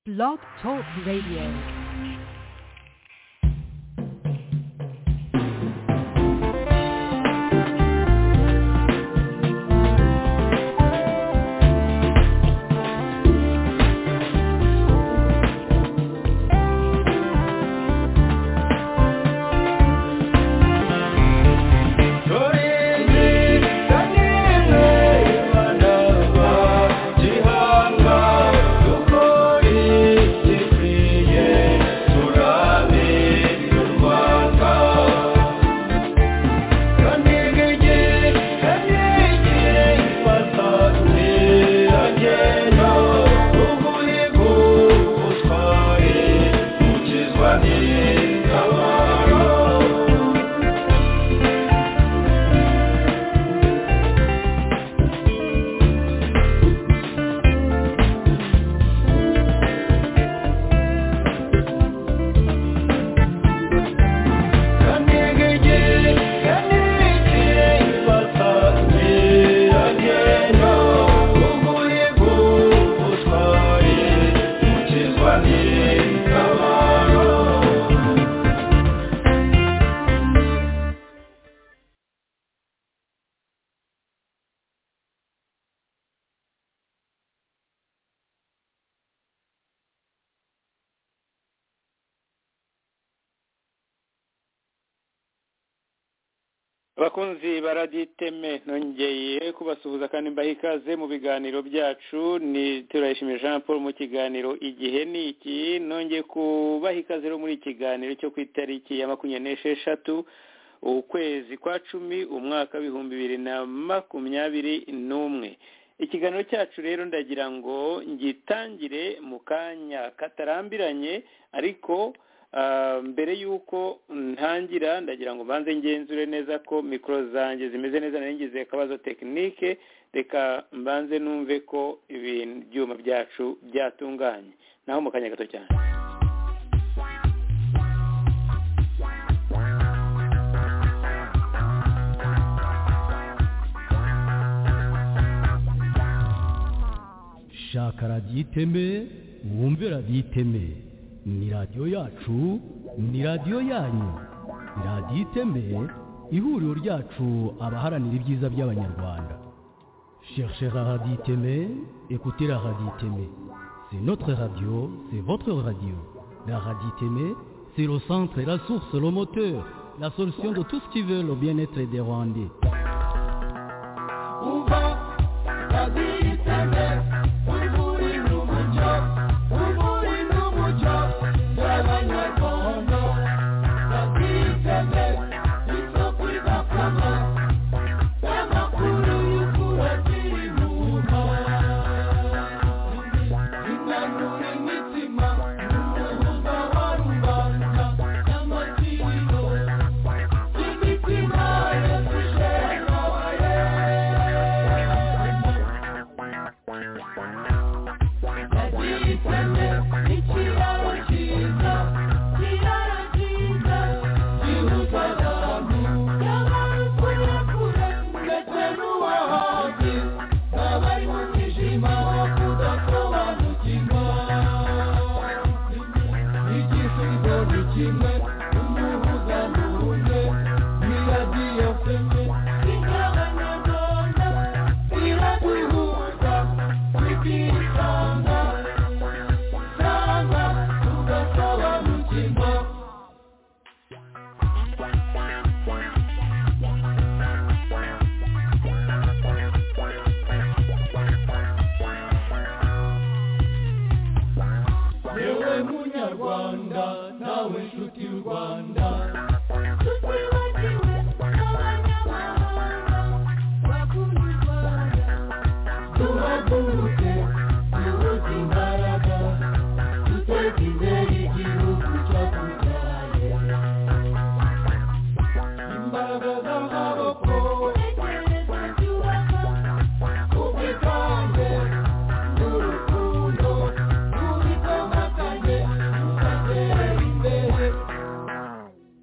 Blog Talk Radio. abakunzi baraditeme nongeye kubasuhuza kandi mbaha ikaze mu biganiro byacu ni turayishimiye jean paul mu kiganiro igihe ni iki nongeye kubaha ikaze rero muri ikiganiro cyo ku itariki ya makumyabiri n'esheshatu ukwezi kwa cumi umwaka w'ibihumbi bibiri na makumyabiri n'umwe ikiganiro cyacu rero ndagira ngo ngitangire mu kanya katarambiranye ariko mbere y'uko ntangira ndagira ngo mbanze ngenzure neza ko mikoro zanjye zimeze neza narengize akabazo tekinike reka mbanze numve ko ibyuma byacu byatunganye naho mu kanya gato cyane shaka radiyo iteme wumve radiyo iteme ni radiyo yacu ni radiyo yanyu radiyo itembeye ihuriro ryacu abaharanira ibyiza by'abanyarwanda sherishera radiyo iteme ekutera radiyo iteme se notre radiyo se votre radiyo la radiyo iteme se le centre la source le moteur la solution de tout ce qui veut le bien-être des rwandais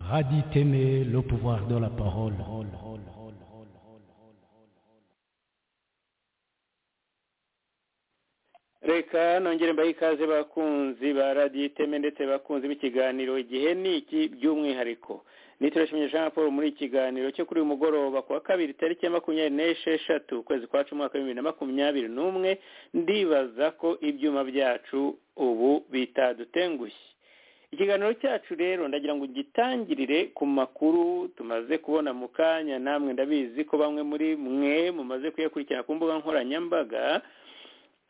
Raditeme, le pouvoir de la parole. reka nongere mbahe ikaze bakunzi ba radiyo iteme ndetse bakunzi b'ikiganiro igihe ni iki by'umwihariko niturashimye jean paul muri ikiganiro cyo kuri uyu mugoroba kuwa kabiri tariki ya makumyabiri n'esheshatu ukwezi kwa cumi umwaka w'ibihumbi na makumyabiri n'umwe ndibaza ko ibyuma byacu ubu bitadutengushye ikiganiro cyacu rero ndagira ngo gitangirire ku makuru tumaze kubona mu kanya namwe ndabizi ko bamwe muri mwe mumaze kuyakurikirana ku mbuga nkoranyambaga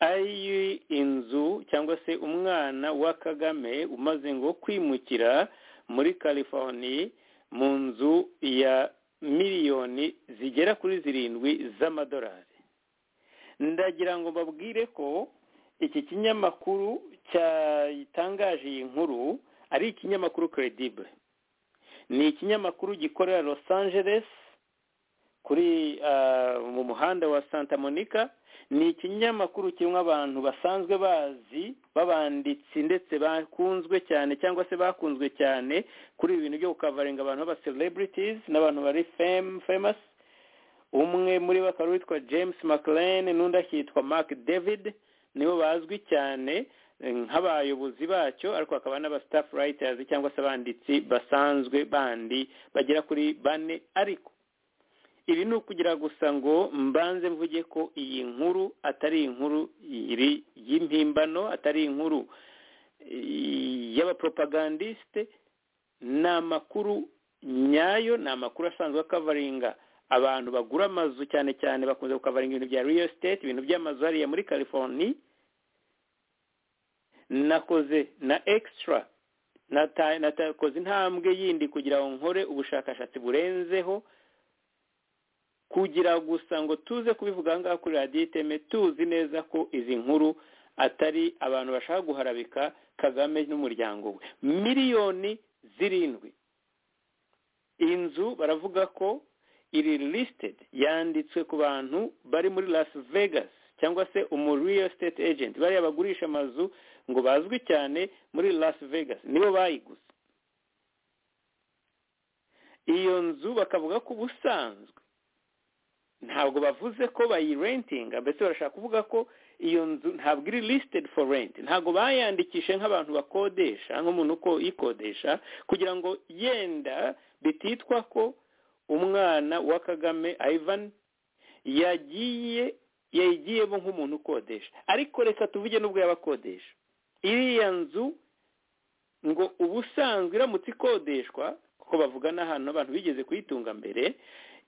ari inzu cyangwa se umwana wa kagame umaze ngo kwimukira muri california mu nzu ya miliyoni zigera kuri zirindwi z'amadolari ndagira ngo babwire ko iki kinyamakuru cyatangaje iyi nkuru ari ikinyamakuru credible ni ikinyamakuru gikorera los angeles kuri mu muhanda wa santa monica ni ikinyamakuru kirimo abantu basanzwe bazi b'abanditsi ndetse bakunzwe cyane cyangwa se bakunzwe cyane kuri ibi bintu byo gukavaringa abantu b'aba celebrities n'abantu bari famous umwe muri bo akaba witwa james mclean n'undi akitwa mark david nibo bazwi cyane nk'abayobozi bacyo ariko hakaba n'aba staff writers cyangwa se abanditsi basanzwe bandi bagera kuri bane ariko ibi ni ukugira gusa ngo mbanze mvuge ko iyi nkuru atari inkuru y'impimbano atari inkuru y'abaporopagandisite ni amakuru nyayo ni amakuru asanzwe akavaringa abantu bagura amazu cyane cyane bakunze gukavaringa ibintu bya real estate ibintu by'amazu hariya muri california nakoze na extra natakoze intambwe yindi kugira ngo nkore ubushakashatsi burenzeho kugira gusa ngo tuze kubivuga ahangaha kuri radiyo iteme tuzi neza ko izi nkuru atari abantu bashaka guharabika kagame n'umuryango we miliyoni zirindwi inzu baravuga ko iri lisitedi yanditswe ku bantu bari muri las vegas cyangwa se umu real estate agent bariya bagurisha amazu ngo bazwi cyane muri las vegas nibo bayiguze iyo nzu bakavuga ko ubusanzwe ntabwo bavuze ko bayirentinga mbese barashaka kuvuga ko iyo nzu ntabwo iri lisitedi foru renti ntabwo bayandikishe nk'abantu bakodesha nk'umuntu uko yikodesha kugira ngo yenda bititwa ko umwana wa kagame ivan yagiye yayigiyemo nk'umuntu ukodesha ariko reka tuvuge n'ubwo yabakodesha iriya nzu ngo ubusanzwe iramutse ikodeshwa kuko bavuga n'ahantu abantu bigeze kuyitunga mbere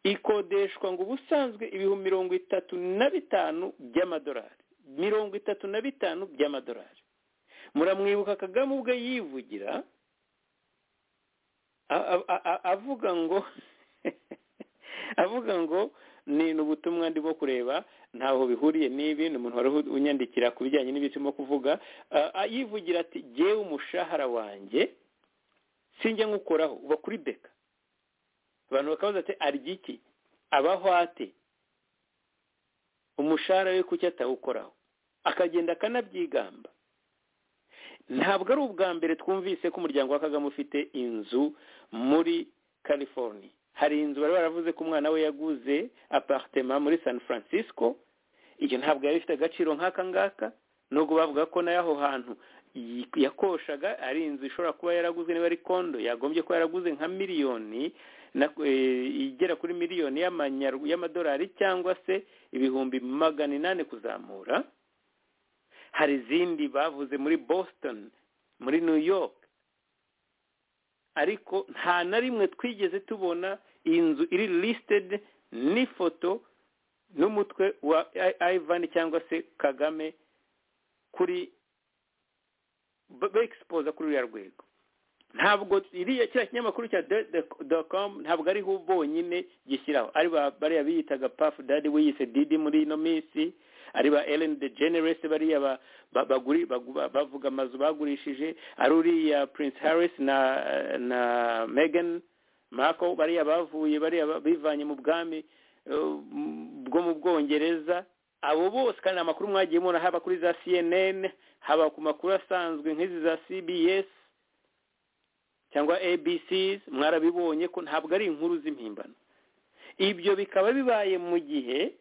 ikodeshwa ngo ubusanzwe ibihumbi mirongo itatu na bitanu by'amadolari mirongo itatu na bitanu by'amadolari muramwibuka kagame ubwe yivugira avuga ngo avuga ngo ni ubutumwa ndimo kureba ntaho bihuriye n'ibi ni umuntu wari unyandikira ku bijyanye n'ibyo turimo kuvuga yivugira ati jyewe umushahara wanjye sinjya nkukoraho uba kuri beka abantu bakabaza ati arya iki abaho ate umushahara we kuki atawukoraho akagenda akanabyigamba ntabwo ari ubwa mbere twumvise ko umuryango wa kagame ufite inzu muri california hari inzu bari baravuze ko umwana we yaguze aparitema muri san francisco iyo ntabwo yari ifite agaciro nk'aka ngaka nubwo bavuga ko nayo aho hantu yakoshaga ari inzu ishobora kuba yaraguzwe niba ari kondo yagombye kuba yaraguze nka miliyoni igera kuri miliyoni y'amadolari cyangwa se ibihumbi magana inani kuzamura hari izindi bavuze muri boston muri new york ariko nta na rimwe twigeze tubona iyi nzu iri lisitedi n'ifoto n'umutwe wa ivan cyangwa se kagame kuri begisipoza kuri uriya rwego ntabwo iriya kiriya kinyamakuru cya dokomu ntabwo ariho bonyine gishyiraho ari bariya biyitaga pafu dadi we yise didi muri ino minsi ari ba eleni de generesi bariya bavuga amazu bagurishije ari uriya prince harris na na megan marco bariya bavuye bariya bivanye mu bwami bwo mu bwongereza abo bose kandi amakuru mwagiye mubona haba kuri za cnn haba ku makuru asanzwe nk'izi za cbs cyangwa abc mwarabibonye ko ntabwo ari inkuru z'impimbano ibyo bikaba bibaye mu gihe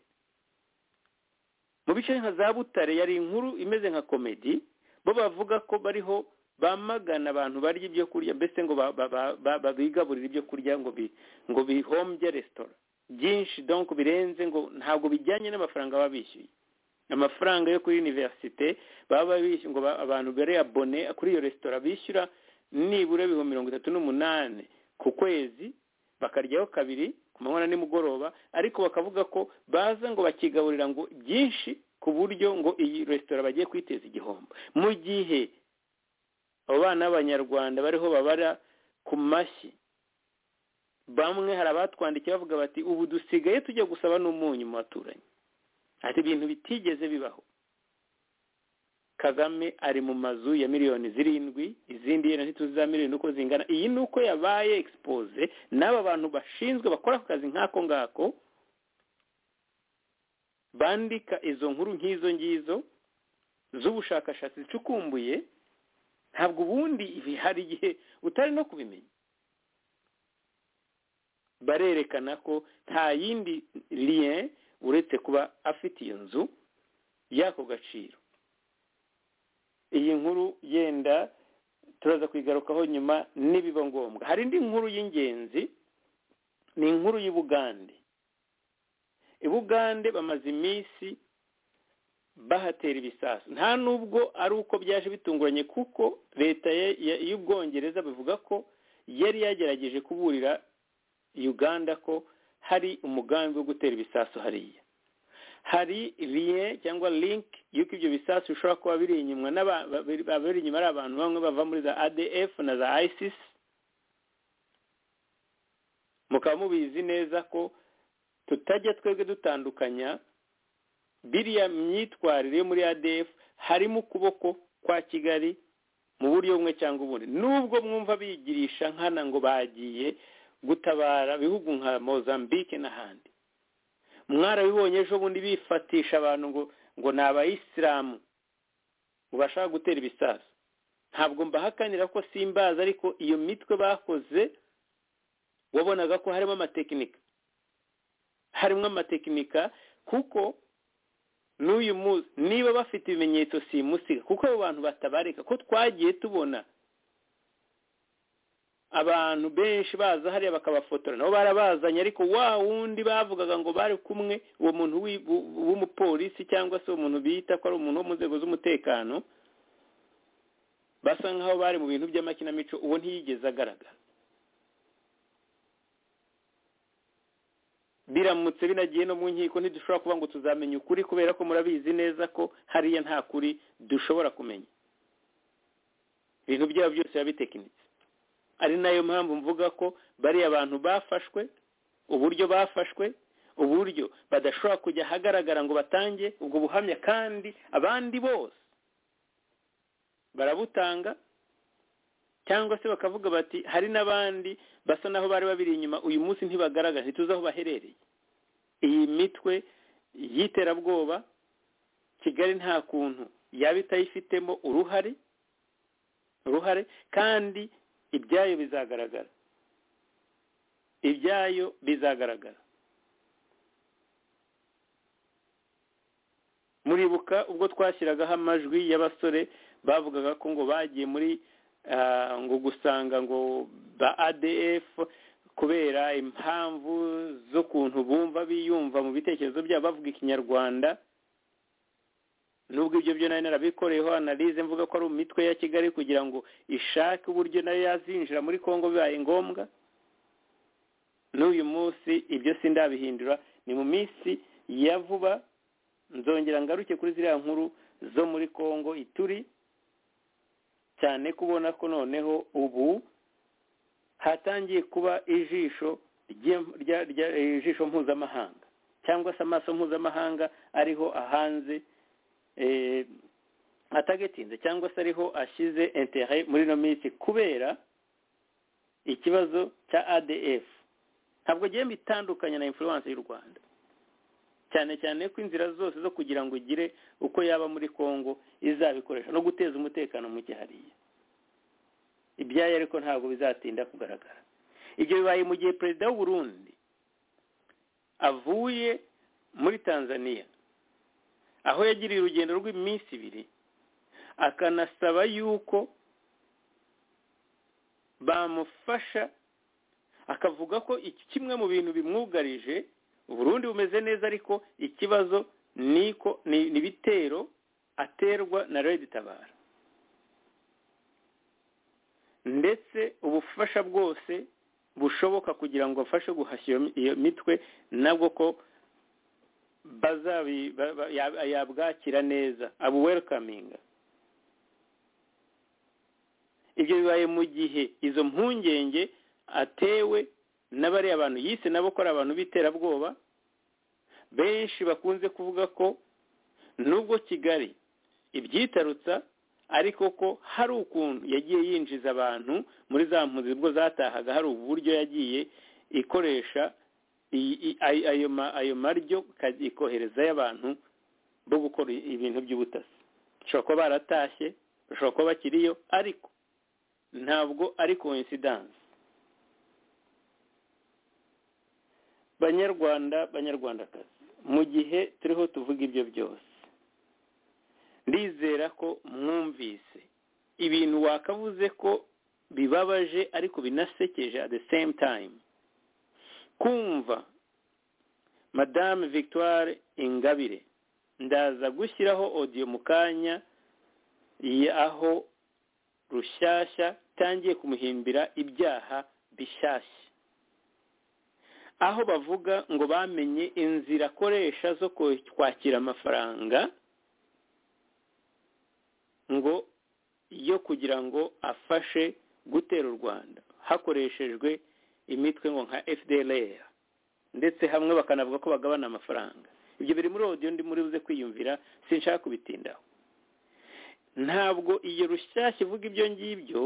mu bice nka za butare yari inkuru imeze nka komedi bo bavuga ko bariho bamagana abantu barya ibyo kurya mbese ngo ba- ba- ba- ba- babigaburire ibyo kurya ngo bi- ngo bihombye resitora byinshi donc birenze ngo ntabwo bijyanye n'amafaranga baba bishyuye amafaranga yo kuri univerisite baba bishyuye ngo ba- abantu bari abone kuri iyo resitora bishyura nibura ibihumbi mirongo itatu n'umunani ku kwezi bakaryaho kabiri ku manywa na nimugoroba ariko bakavuga ko baza ngo bakigaburira ngo byinshi ku buryo ngo iyi resitora bagiye kwiteza igihombo mu gihe abo bana b'abanyarwanda bariho babara ku mashyi bamwe hari abatwandikiye bavuga bati ubu dusigaye tujya gusaba n'umunyu mu baturanyi ati ibintu bitigeze bibaho kagame ari mu mazu ya miliyoni zirindwi izindi yenda ntituzi za miliyoni uko zingana iyi ni uko yabaye expose n'aba bantu bashinzwe bakora ako kazi nk'ako ngako bandika izo nkuru nk'izo ngizo z'ubushakashatsi zicukumbuye ntabwo ubundi ibi hari igihe utari no kubimenya barerekana ko nta yindi liye uretse kuba afite iyo nzu y'ako gaciro iyi nkuru yenda turaza kuyigarukaho nyuma nibiba ngombwa hari indi nkuru y'ingenzi ni inkuru y'ubugande ibugande bamaze iminsi bahatera ibisasu nta nubwo ari uko byaje bitunguranye kuko leta ya- ya- y'ubwongereza bavuga ko yari yagerageje kuburira uganda ko hari umugambi wo gutera ibisasu hariya hari liye cyangwa link y'uko ibyo bisasu bishobora kuba biri inyuma n'aba- ba- biri- ba- biri inyuma ari abantu bamwe bava muri za adf na za isis mukaba mubizi neza ko tutajya twebwe dutandukanya biriya myitwarire yo muri adf harimo ukuboko kwa kigali mu buryo bumwe cyangwa ubundi nubwo mwumva bigirisha nkana ngo bagiye gutabara bihugu nka mozambique n'ahandi mwarabibonye ejo bundi bifatisha abantu ngo ngo ni abayisilamu ngo bashaka gutera ibisasu ntabwo mbahakanira ko simbazi ariko iyo mitwe bakoze wabonaga ko harimo amatekinika harimo amatekinika kuko n'uyu munsi niba bafite ibimenyetso simusiga kuko abo bantu batabarika ko twagiye tubona abantu benshi baza hariya bakabafotora nabo barabazanye ariko wa wundi bavugaga ngo bari kumwe uwo muntu w'i- w'u- w'umupolisi cyangwa se uwo muntu bita ko ari umuntu wo mu nzego z'umutekano basa nkaho bari mu bintu by'amakinamico uwo ntiyigeze agaragara biramutse binagiye no mu nkiko ntidushobora kuba ngo tuzamenya ukuri kubera ko murabizi neza ko hariya nta kuri dushobora kumenya ibintu byabo byose biba bitekinitse ari nayo mpamvu mvuga ko bariya abantu bafashwe uburyo bafashwe uburyo badashobora kujya ahagaragara ngo batange ubwo buhamya kandi abandi bose barabutanga cyangwa se bakavuga bati hari n'abandi basa naho bari babiri inyuma uyu munsi ntibagaragara ntituzi aho baherereye iyi mitwe y'iterabwoba kigali nta kuntu yaba itayifitemo uruhare uruhare kandi ibyayo bizagaragara ibyayo bizagaragara muribuka ubwo twashyiragaho amajwi y'abasore bavugaga ko ngo bagiye muri ah, ngo gusanga ngo ba adf kubera impamvu z'ukuntu bumva biyumva mu bitekerezo byabo bavuga ikinyarwanda nubwo ibyo byo nari narabikoreyeho analize mvuga ko ari mu mitwe ya kigali kugira ngo ishake uburyo nayo yazinjira muri kongo bibaye ngombwa n'uyu munsi ibyo sindabihindura ni mu minsi ya vuba nzongera ngaruke kuri ziriya nkuru zo muri kongo ituri cyane kubona ko noneho ubu hatangiye kuba ijisho rye- rya- rya- ijisho mpuzamahanga cyangwa se amaso mpuzamahanga ariho ahanze eh, atagatinze cyangwa se ariho ashyize intere muri ino minsi kubera ikibazo cya adf ntabwo agiye bitandukanye na influence y'u rwanda cyane cyane ko inzira zose zo kugira ngo igire uko yaba muri congo izabikoresha no guteza umutekano muke hariya ibyayo ariko ntabwo bizatinda kugaragara ibyo bibaye mu gihe perezida w'uburundi avuye muri tanzania aho yagiriye urugendo rw'iminsi ibiri akanasaba yuko bamufasha akavuga ko iki kimwe mu bintu bimwugarije uburundi bumeze neza ariko ikibazo niko ni ibitero aterwa na tabara ndetse ubufasha bwose bushoboka kugira ngo afashe guhashya iyo mitwe nabwo ko bazabi ba- ba- ya- yabwakira neza abu welikaminga ibyo bibaye mu gihe izo mpungenge atewe n'abariya bantu yise nabo ko ari abantu b'iterabwoba benshi bakunze kuvuga ko nubwo kigali ibyitarutsa ariko ko hari ukuntu yagiye yinjiza abantu muri za mpunzi ubwo zatahaga hari uburyo yagiye ikoresha i- i- ay- ayo ma- ayo maryo ikajya ikoherezayo abantu bo gukora ibintu by'ubutasi bashobora kuba baratashye bashobora kuba bakiriyo ariko ntabwo ari koinsidanse banyarwanda banyarwandakazi mu gihe turiho tuvuga ibyo byose ndizera ko mwumvise ibintu wakavuze ko bibabaje ariko binasekeje at the same time kumva madame victoire ingabire ndaza gushyiraho odiyo mu kanya y'aho rushyashya tangiye kumuhimbira ibyaha bishyashya aho bavuga ngo bamenye inzira akoresha zo ko- kwakira amafaranga ngo yo kugira ngo afashe gutera u rwanda hakoreshejwe imitwe ngo nka fdlr ndetse hamwe bakanavuga ko bagabana amafaranga ibyo biri muri odiyo ndi muri buze kwiyumvira sinshaka kubitindaho ntabwo iyo rushyashya ivuga ibyo ngibyo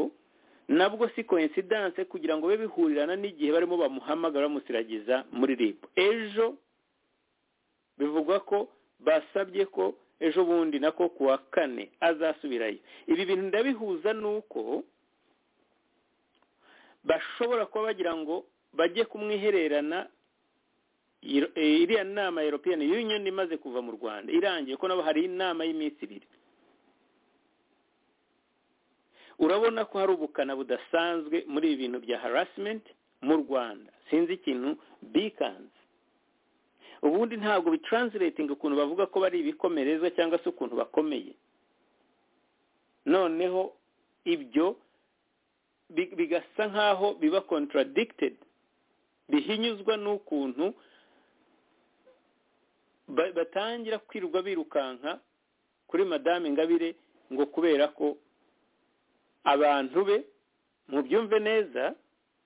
nabwo si koinsidanse kugira ngo bibe bihurirana n'igihe barimo bamuhamagara bamusiragiza muri rib ejo bivugwa ko basabye ko ejo bundi nako ku wa kane azasubirayo ibi bintu ndabihuza n'uko bashobora kuba bagira ngo bajye kumwihererana Iro- eh, iriya nama ya european union imaze kuva mu rwanda irangiye ko nabo hari inama y'iminsi ibiri urabona ko hari ubukana budasanzwe muri ibi bintu bya harassment mu rwanda sinzi ikintu bikanze ubundi ntabwo bitranslating ukuntu bavuga ko bari ibikomerezwa cyangwa se ukuntu bakomeye noneho ibyo bi- bigasa nk'aho biba contradicted bihinyuzwa n'ukuntu ba- batangira kwirirwa birukanka kuri madame ingabire ngo kubera ko abantu be mubyumve neza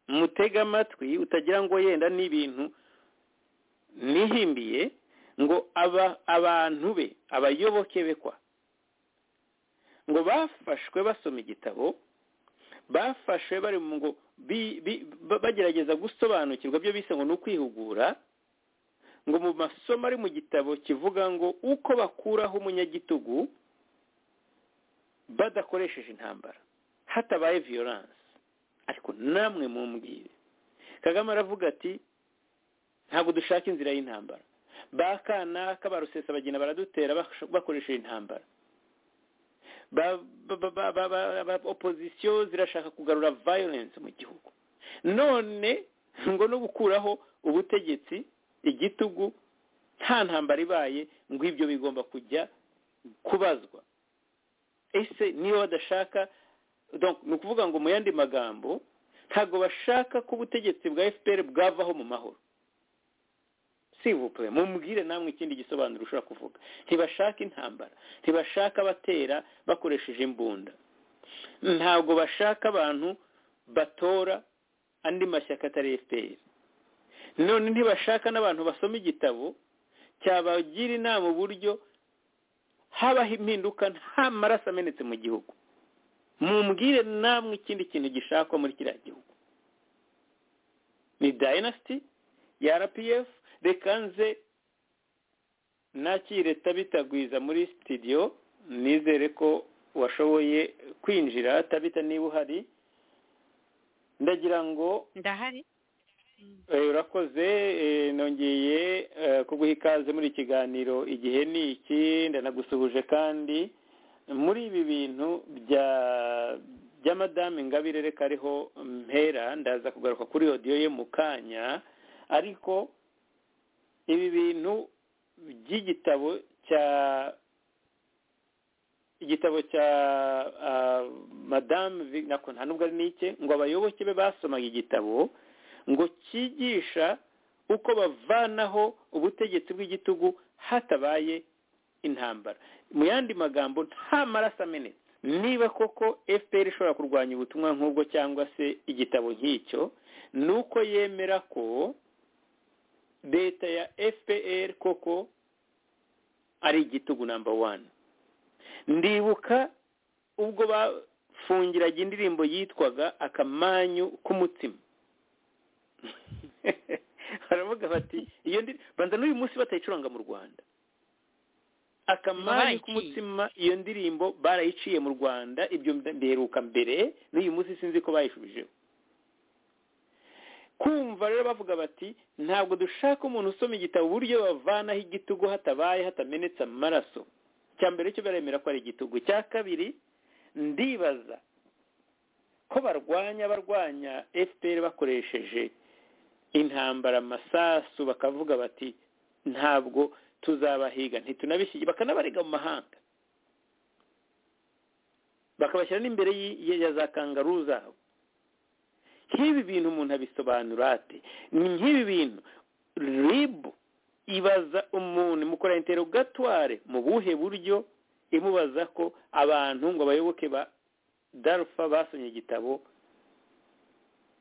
mutege amatwi utagira ngo yenda n'ibintu nihimbiye ngo aba abantu be abayoboke be kwa ngo bafashwe basoma igitabo bafashwe bari mu ngo bi- bi- ba- bagerageza gusobanukirwa byo bise ngo ni ukwihugura ngo mu masomo ari mu gitabo kivuga ngo uko bakuraho umunyagitugu badakoresheje intambara hatabaye violence ariko namwe mumbwire kagame aravuga ati ntabwo dushaka inzira y'intambara ba kanaka barusesa bagenda baradutera bash- bakoresheje intambara ba ba- ba- ba- ba- ba- ba- opozisiyo zirashaka kugarura violence mu gihugu none ngo no gukuraho ubutegetsi igitugu nta ntambara ibaye ngo ibyo bigomba kujya kubazwa ese niyo badashaka donc ni ukuvuga ngo mu yandi magambo ntabwo bashaka ko ubutegetsi bwa fpr bwavaho mu mahoro sivuple mumbwire namwe ikindi gisobanuro ushobora kuvuga ntibashaka intambara ntibashaka abatera bakoresheje imbunda ntabwo bashaka abantu batora andi mashyaka atari fpr none ntibashaka n'abantu basoma igitabo cyabagira inama uburyo habaho impinduka nta maraso amenetse mu gihugu mumbwire namwe ikindi kintu gishakwa muri kiriya gihugu ni dayinasiti ya rpf reka nze nakire tabita gwiza muri sitidiyo nizere ko washoboye kwinjira tabita niba uhari ndagira ngo ndahari Eh, urakoze eh, nongeye eh, kuguha ikaze muri iki kiganiro igihe ni iki ndanagusuhuje kandi muri ibi bintu bya bya madamu ingabire reka ariho mpera ndaza kugaruka kuri odiyo ye mu kanya ariko ibi bintu by'igitabo cya igitabo cya ah, madamu Vi- nako nta nubwo ari n'ike ngo abayoboke be basomaga igitabo ngo cyigisha uko bavanaho ubutegetsi bw'igitugu hatabaye intambara mu yandi magambo nta maraso amenetse niba koko fpr ishobora kurwanya ubutumwa nk'ubwo cyangwa se igitabo nk'icyo ni uko yemera ko leta ya fpr koko ari igitugu namba wani ndibuka ubwo bafungiraga indirimbo yitwaga akamanyu k'umutima baravuga bati iyo ndi banza n'uyu munsi batayicuranga mu rwanda akamanyu Bayiciye. k'umutima iyo ndirimbo barayiciye mu rwanda ibyo mbiheruka mbere n'uyu munsi sinzi ko bayishubijeho kumva rero bavuga bati ntabwo dushaka umuntu usoma igitabo uburyo bavanaho igitugu hatabaye hatamenetse amaraso cya mbere cyo baremera ko ari igitugu cya kabiri ndibaza ko barwanya barwanya fpr bakoresheje intambara amasasu bakavuga bati ntabwo tuzabahiga ntitunabishyige bakanabarega mu mahanga bakabashyira n'imbere y'i- ya ya za kangaruu zabo nk'ibi bintu umuntu abisobanura ate ni nk'ibi bintu ribu ibaza umuntu imukora interogatware mu buhe buryo imubaza ko abantu ngo abayoboke ba darufa basomye igitabo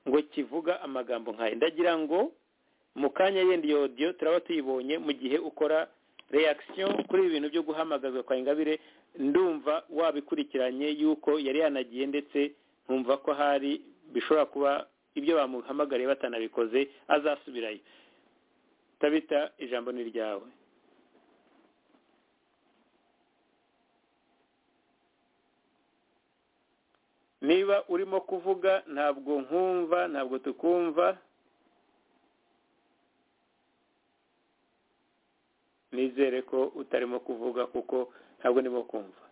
ngo kivuga amagambo nk'ayo ndagira ngo mu kanya yenda iyo odiyo turaba tuyibonye mu gihe ukora reaction kuri ibi bintu byo guhamagazwa kwa ingabire ndumva wabikurikiranye yuko yari yanagiye ndetse nkumva ko hari bishobora kuba ibyo bamuhamagariye batanabikoze azasubirayo tabita ijambo ni ryawe niba urimo kuvuga ntabwo nkumva ntabwo tukumva nizere ko utarimo kuvuga kuko ntabwo ndimo kumva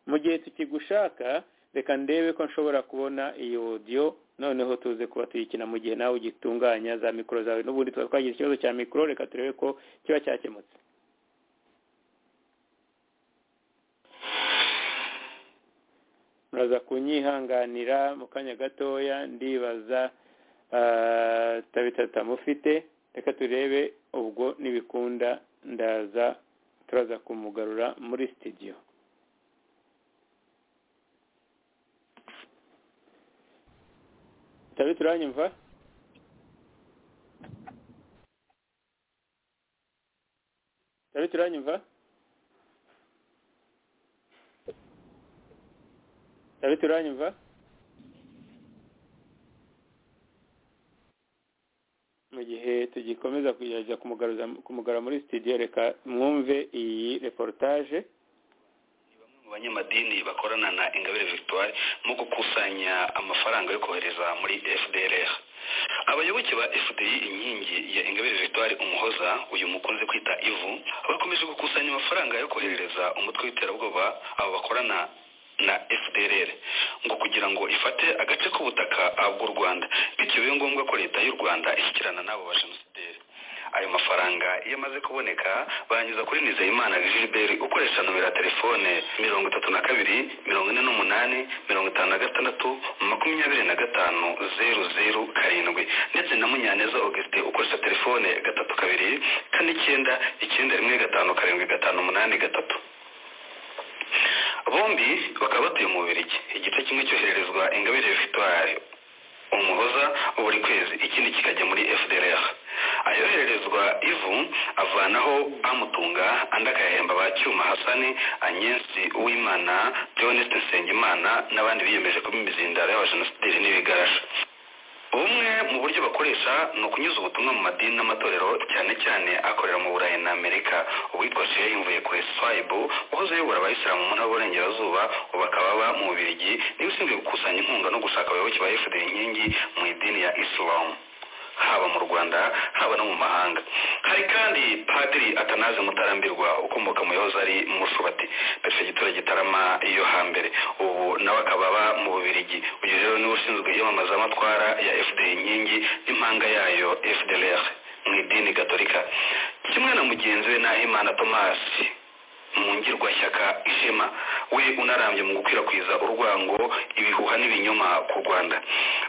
mu gihe tukigushaka reka ndebe ko nshobora kubona iyo odiyo noneho tuze kuba tuyikina mu gihe nawe ugitunganya za mikoro zawe n'ubundi tuba twagize ikibazo cya mikoro reka turebe ko kiba cyakemutse muraza kunyihanganira mu kanya gatoya ndibaza ah, tabitata mufite reka turebe ubwo nibikunda ndaza turaza kumugarura muri sitidiyo tabita uranyumva tabita uranyumva tabita uranyumva mu gihe tugikomeza kugerageza kumugaruza kumugara muri studio reka mwumve iyi reportage mu banyamadini bakorana na ingabire victoire mu gukusanya amafaranga yo kohereza muri fdrr abayoboke ba fdi inkingi ya ingabire victoire umuhoza uyu mukunze kwita ivu bakomeje gukusanya amafaranga yo koherereza umutwe w'iterabwoba abo bakorana na fdrr ngo kugira ngo ifate agace k'ubutaka bw'u rwanda bityo bibe ngombwa ko leta y'u rwanda ishyikirana n'abo ba jenosideri ayo mafaranga iyo amaze kuboneka banyuza kuri nizeyimana gilbert ukoresha nomero ya telefone mirongo itatu na kabiri mirongo ine n'umunani mirongo itanu na gatandatu makumyabiri na gatanu zeru zeru karindwi ndetse na munyaneza augustin ukoresha telefone gatatu kabiri kane icyenda icyenda rimwe gatanu karindwi gatanu umunani gatatu bombi bakaba batuye mu bubirigi igice kimwe cyohererezwa ingabire victoire umuhoza buri kwezi ikindi kikajya muri fdrr ayohererezwa ivu avanaho amutunga andi akayahemba ba cyuma hasani anyensi uwimana theoneste nsengimana n'abandi biyemeje kuba imizindaro y'abajenosideri n'ibigarasha bumwe mu buryo bakoresha ni ukunyuza ubutumwa mu madini n'amatorero cyane cyane akorera mu burayi na amerika uwitwa shehe yumvuye kuri swayibu wahoze ayobora abayisilamu mu ntara y'uburengerazuba ubu akaba aba mu bubirigi niwe ushinzwe gukusanya inkunga no gushaka abayoboke ba fda inkingi mu idini ya isilamu haba mu rwanda haba no mu mahanga hari kandi padiri atanaze mutarambirwa ukomoka mu yahoze ari mushubati perefegitura gitarama yo hambere ubu nawe akaba aba mu bubirigi uyu rero niwe ushinzwe iyamamazamatwara ya fda inkingi n'impanga yayo fdlr mu idini gatolika kimwe na mugenzi we nahimana tomasi mu ngirwashyaka ishema we unarambye mu gukwirakwiza urwango ibihuha n'ibinyoma ku rwanda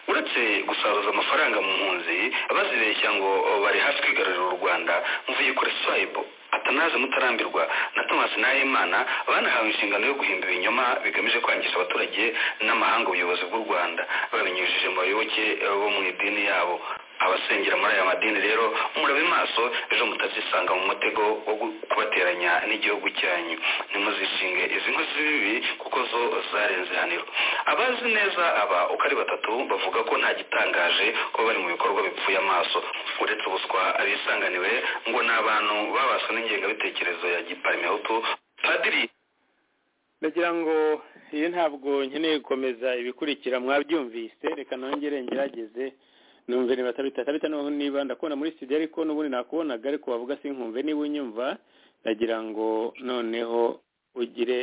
uretse gusaruza amafaranga mu mpunzi bazibeshya ngo bari hafi kwigarurira u rwanda mvuye kuri swayibo atanaze mutarambirwa na thomas nahimana banahawe inshingano yo guhimba ibinyoma bigamije kwangisha abaturage n'amahanga ubuyobozi bw'u rwanda babinyujije mu bayoboke bo mu idini yabo abasengera muri aya madini rero murabe maso ejo mutazisanga mu mutego wo kubateranya n'igihugu cyanyu ntimuzishinge izi nkozi z'ibibi kuko zo zarenze ihaniro abazi neza aba uko ari batatu bavuga ko nta gitangaje kuba bari mu bikorwa bipfuye amaso uretse ubuswa bisanganiwe ngo ni abantu babaswe n'ingengabitekerezo ya giparimehutu padiri ndagira ngo iyo ntabwo nkeneye gukomeza ibikurikira mwabyumvise reka nongere ngerageze numve niba tabita tabita noneho niba ndakubona muri studio ariko n'ubundi nakubonaga ariko wavuga sinkumve niba unyumva ndagira ngo noneho ugire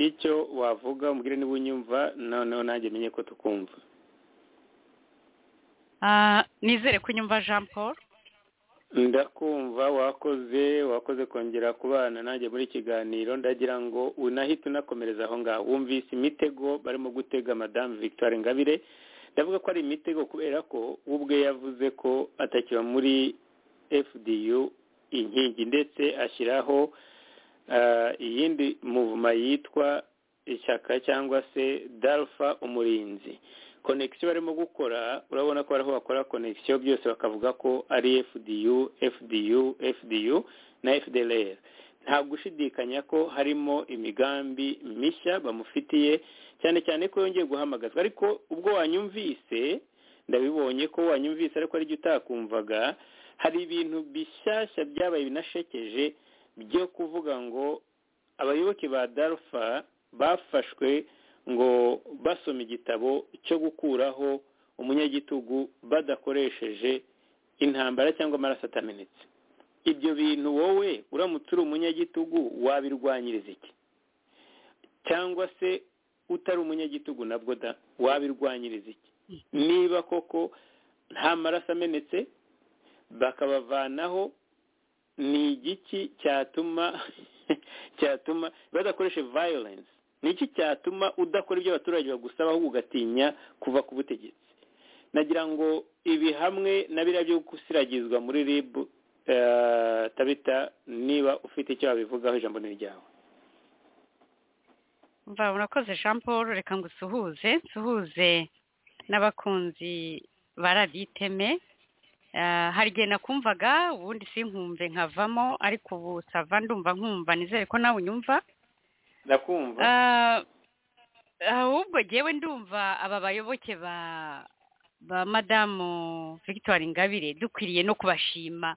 icyo wavuga umubwire niba unyumva noneho nanjye menye ko tukumva nizere ko unyumva jean paul ndakumva wakoze wakoze kongera kubana nanjye muri kiganiro ndagira ngo unahite unakomereza aho ngaho wumvise imitego barimo gutega madamu victoire ngabire ndavuga ko ari imitego kubera ko ubwe yavuze ko atakiba muri fdu inkingi ndetse ashyiraho iyindi muvuma yitwa ishyaka cyangwa se dalfa umurinzi konekisiyo barimo gukora urabona ko ariho bakora konekisiyo byose bakavuga ko ari fdu fdu fdu na fdlr nta gushidikanya ko harimo imigambi mishya bamufitiye cyane cyane ko yongeye guhamagazwa ariko ubwo wanyumvise ndabibonye ko wanyumvise ariko aribyo utakumvaga hari ibintu bishyashya byabaye binashekeje byo kuvuga ngo abayoboke ba darufa bafashwe ngo basome igitabo cyo gukuraho umunyagitugu badakoresheje intambara cyangwa amaraso atamenetse ibyo bintu wowe uramutse uri umunyagitugu wabirwanyiriza iki cyangwa se utari umunyagitugu nabwo da wabirwanyiriza iki niba koko nta maraso amenetse bakabavanaho ni igiki cyatuma cyatuma badakoreshe violence ni iki cyatuma udakora ibyo abaturage bagusaba ahubwo ugatinya kuva ku butegetsi nagira ngo ibi hamwe na biriya byo gusiragizwa muri rib tabita niba ufite icyo wabivugaho ijambo ni ryawe mva urakoze jean paul reka ngo usuhuze nsuhuze n'abakunzi ba radiyo iteme hari igihe nakumvaga ubundi sinkumve nkavamo ariko ubu sava ndumva nkumva nizere ko nawe unyumva ndakumva ahubwo ngewe ndumva aba bayoboke ba ba madamu victoire ingabire dukwiriye no kubashima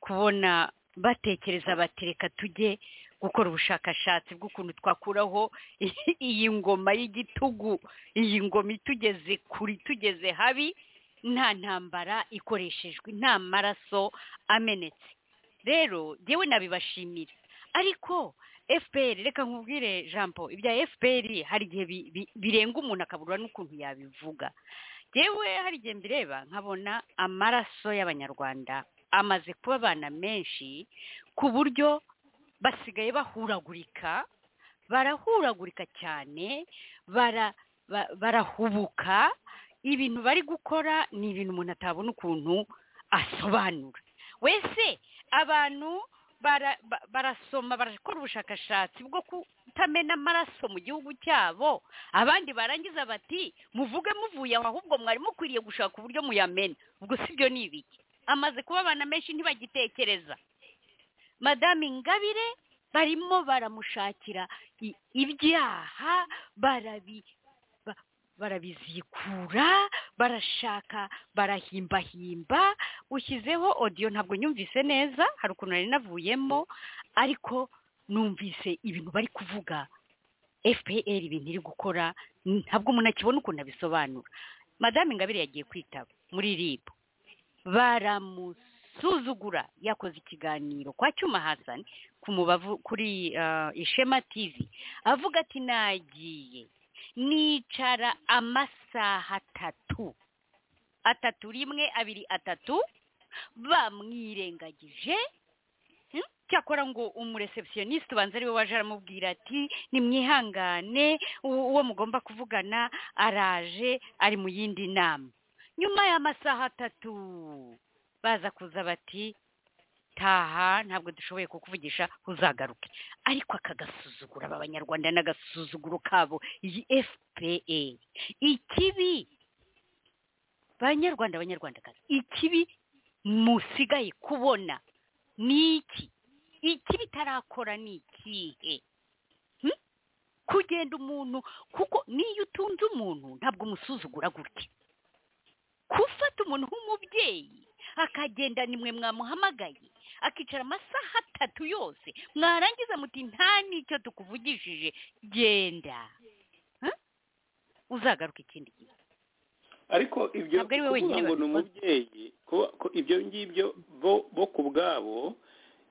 kubona batekereza batereka tujye gukora ubushakashatsi bw'ukuntu twakuraho iyi ngoma y'igitugu iyi ngoma itugeze kure itugeze habi nta ntambara ikoreshejwe nta maraso amenetse rero yewe nabibashimira ariko fpr reka nkubwire jambo ibya fpr hari igihe birenga umuntu akabura n'ukuntu yabivuga yewe hari igihe mbireba nkabona amaraso y'abanyarwanda amaze kuba abana menshi ku buryo basigaye bahuragurika barahuragurika cyane barahubuka ibintu bari gukora ni ibintu umuntu atabona ukuntu asobanura wese abantu barasoma barakora ubushakashatsi bwo kutamena amaraso mu gihugu cyabo abandi barangiza bati muvuge muvuye aho ahubwo mwari mukwiriye gushaka uburyo muyamena ubwo si byo ni ibiki amaze kuba abana menshi ntibagitekereza madame ingabire barimo baramushakira ibyaha barabizikura barashaka barahimbahimba ushyizeho odiyo ntabwo nyumvise neza hari ukuntu nari navuyemo ariko numvise ibintu bari kuvuga fpr ibintu iri gukora ntabwo umuntu akibona ukuntu abisobanura madame ingabire yagiye kwitaba muri rib baramusuzugura yakoze ikiganiro kwa cyuma hasani ku mubavu kuri ah, ishema tv avuga ati nagiye nicara amasaha atatu atatu rimwe abiri atatu bamwirengagije Hmm? cyakora ngo umureceptioniste ubanza ariwe waje aramubwira ati nimwihangane u- uwo mugomba kuvugana araje ari mu yindi nama nyuma y'amasaha atatu baza kuza bati taha ntabwo dushoboye kukuvugisha uzagaruke ariko akagasuzugura aba banyarwanda n'agasuzuguro kabo iyi fpa ikibi banyarwanda banyarwandakazi ikibi musigaye kubona ni iki iki bitarakora ni ikihe Hmm? kugenda umuntu kuko niyo utunze umuntu ntabwo umusuzugura gutya gufata umuntu nk'umubyeyi akagenda nimwe mwamuhamagaye akicara amasaha atatu yose mwarangiza muti nta n'icyo tukuvugishije genda Hmm? uzagaruka ikindi gihe ariko ibyo Ntabwo ari we kuvuga wenyine ngo ni babikora. umubyeyi kuba- ko ibyo ngibyo bo bo ku bwabo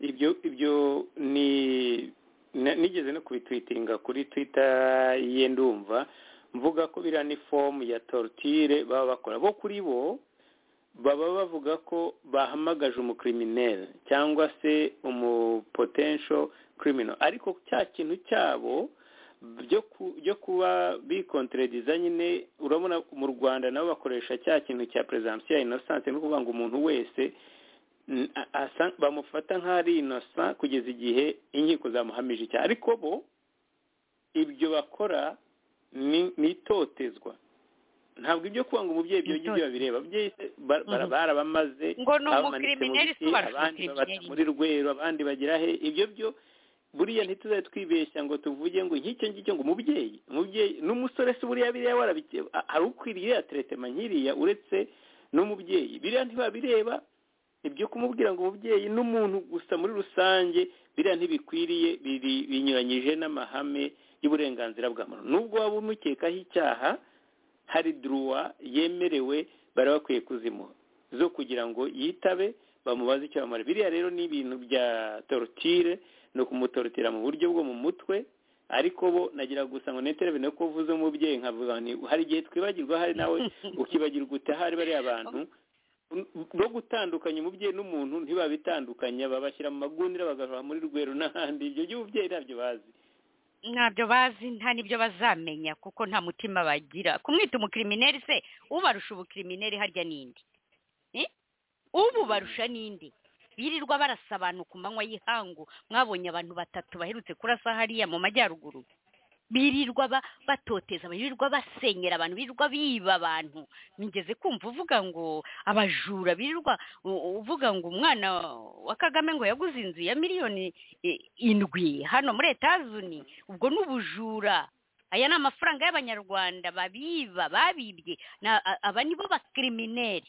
ibyo ibyo ni na- nigeze no kubitwitinga kuri twita ye ndumva mvuga ko biriya ni fomu ya torutire baba bakora bo kuri bo baba bavuga ko bahamagaje umukriminere cyangwa se umupotensho kirimino ariko cya kintu cyabo byo ku- byo kuba bikonterediza nyine urabona mu rwanda nabo bakoresha cya kintu cya presumption ya innocence ni ukuvuga ngo umuntu wese n- a- asa- bamufata nk'aho ari innocent kugeza igihe inkiko zamuhamije icyaha ariko bo ibyo bakora ni ni itotezwa ntabwo ibyo kuvuga ngo umubyeyi ibyo ngibyo Itotezwa. babireba ababyeyi se ba- bara- Mhm. barabamaze ngo ni abamanitse mu umukrimineri biti, si ubarusha abandi babata umukrimineri muri rweru abandi bagira he ibyo byo buriya ntituzajya twibeshya ngo tuvuge ngo nk'icyo ngicyo ngo umubyeyi umubyeyi n'umusore se buriya biriya warabice a- hari ukwiriye ya teretema nk'iriya uretse n'umubyeyi biriya ntibabireba ibyo kumubwira ngo umubyeyi n'umuntu gusa muri rusange biriya ntibikwiriye biri binyuranyije n'amahame y'uburenganzira bwa muntu nubwo waba umukekaho icyaha hari duruwa yemerewe bari bakwiye kuzimuha zo kugira ngo yitabe bamubaze icyo bamara biriya rero ni ibintu bya torotire ni ukumutorotira mu buryo bwo mu mutwe ariko bo nagira gusa ngo neterebe no kuvuze umubyeyi nkavuga ni hari igihe twibagirwa hari nawe ukibagirwa uti ahari bariya bantu no gutandukanya umubyeyi n'umuntu ntibabitandukanya babashyira mu magunira bagahaha muri rweru n'ahandi ibyo by'ububyeyi ntabyo bazi ntabyo bazi nta n'ibyo bazamenya kuko nta mutima bagira kumwita umukirimineri se ubarusha ubukirimineri harya n'indi Eh? ububarusha n'indi birirwa barasa abantu ku manywa y'ihangu mwabonye abantu batatu baherutse kurasa hariya mu majyaruguru birirwa ba- batoteza birirwa basenyera abantu birirwa biba abantu nigeze kumva uvuga ngo abajura birirwa u- uvuga ngo umwana wa kagame ngo yaguze inzu ya miliyoni eh, indwi hano muri etazuni ubwo ni ubujura aya ni amafaranga y'abanyarwanda babiba babibye Na- a- aba nibo bakirimineri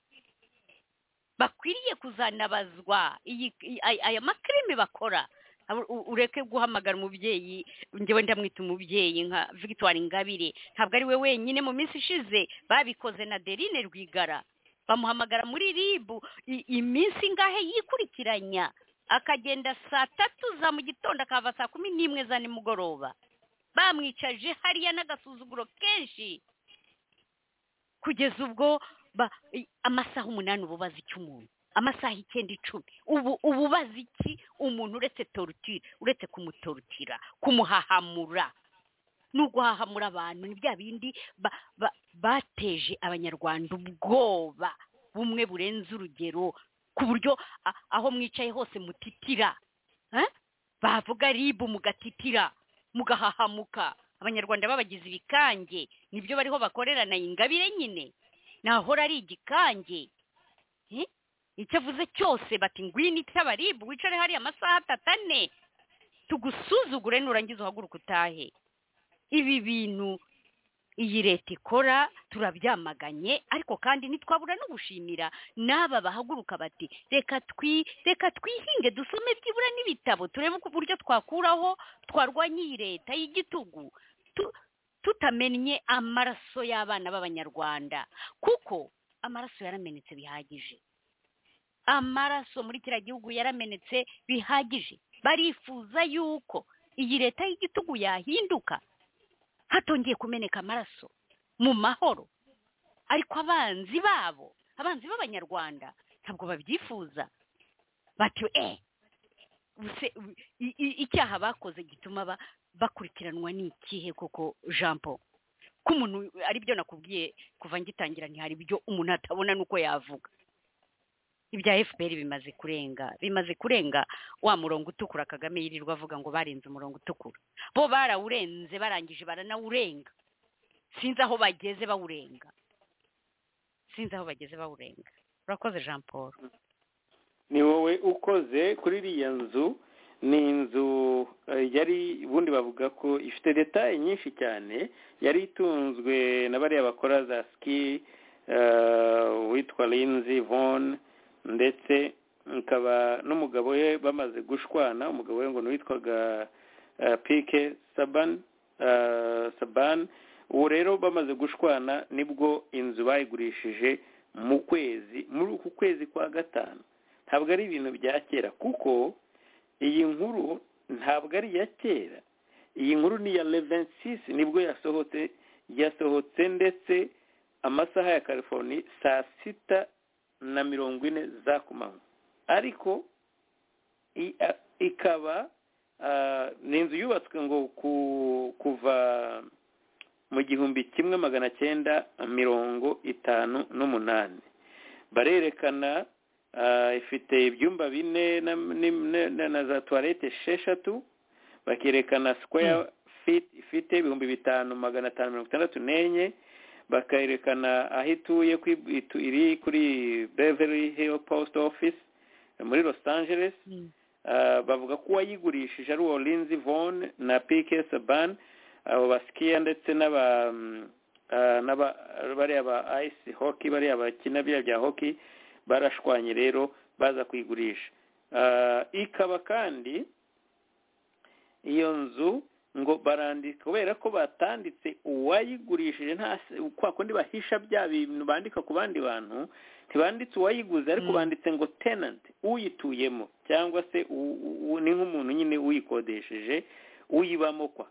bakwiriye kuzanabazwa iyi iyi- ay- aya makirime bakora Abo- u- ureke guhamagara umubyeyi njyewe ndamwita umubyeyi nka victoire ingabire ntabwo ari we wenyine mu minsi ishize babikoze na derine rwigara bamuhamagara muri ribu i- iminsi ingahe yikurikiranya akagenda saa tatu za mu gitondo akava saa kumi n'imwe za nimugoroba bamwicaje hariya n'agasuzuguro kenshi kugeza ubwo ba- i- amasaha umunani uba ubaza iki umuntu amasaha icyenda icumi ubu uba ubaza iki umuntu uretse torutira uretse kumutorutira kumuhahamura ni uguhahamura abantu ni bya bindi ba- ba- bateje abanyarwanda ubwoba bumwe burenze urugero ku buryo a- aho mwicaye hose mutitira Eh? bavuga ribu mugatitira mugahahamuka abanyarwanda babagize ibikange nibyo bariho bakorera na ingabire nyine nahora ari igikange Eh? icyo avuze cyose bati ngwino icy'abaribu wicare hariya amasaha atatu ane tugusuzugure nurangiza uhaguruke utahe ibi bintu iyi leta ikora turabyamaganye ariko kandi ntitwabura no gushimira n'aba bahaguruka bati reka twi reka twihinge dusome byibura n'ibitabo turebe uburyo twakuraho twarwanya iyi leta y'igitugu tu- tutamennye amaraso y'abana b'abanyarwanda kuko amaraso yaramenetse bihagije amaraso muri kiriya gihugu yaramenetse bihagije barifuza yuko iyi leta y'igitugu yahinduka hatongeye kumeneka amaraso mu mahoro ariko abanzi babo abanzi b'abanyarwanda ntabwo babyifuza bati eh ubuse i- i- icyaha bakoze gituma ba- bakurikiranwa ni ikihe koko jean paul ko umuntu aribyo nakubwiye kuva ngitangira ntihari ibyo umuntu atabona n'uko yavuga ibya fpr bimaze kurenga bimaze kurenga wa murongo utukura kagame yirirwa avuga ngo barenze umurongo utukura bo barawurenze barangije baranawurenga sinzi aho bageze bawurenga sinzi aho bageze bawurenga urakoze jean paul ni wowe ukoze kuri iriya nzu ni inzu eh, yari ubundi bavuga ko ifite detaye nyinshi cyane yari itunzwe na bariya bakora za ski eh, witwa Lindsey Von ndetse ikaba n'umugabo we bamaze gushwana umugabo we ngo ni uwitwaga eh, Pike Saban eh, Saban ubu rero bamaze gushwana nibwo inzu bayigurishije mu kwezi muri uku kwezi kwa gatanu ntabwo ari ibintu bya kera kuko iyi nkuru ntabwo ari iya kera iyi nkuru ni iya leveni sisi nibwo yasohotse yasohotse ndetse amasaha ya california saa sita na mirongo ine za ku manywa ariko i- a- ikaba ah, ni inzu yubatswe ngo ku- kuva mu gihumbi kimwe magana cyenda mirongo itanu n'umunani barerekana ah, ifite ibyumba bine na, ni- na- na- na za tuwarete esheshatu bakerekana square feet ifite ibihumbi bitanu magana atanu mirongo itandatu n'enye bakerekana aho ituye ku itu, iri kuri beverly hill post office muri los angeles Ah, bavuga ko uwayigurishije ari uwo linzi von na pike saban abo basikiya ndetse n'aba mm, ah, n'aba- bariya ba ice hockey bariya bakina biriya bya hockey barashwanye rero baza kuyigurisha Ah, ikaba kandi iyo nzu ngo barandika kubera ko batanditse uwayigurishije nta kwa kundi bahisha bya bintu bandika ku bandi bantu ntibanditse uwayiguze ariko Mm. banditse ngo tenanti uyituyemo cyangwa se u- u- u- ni nk'umuntu nyine uyikodesheje uyibamo kwa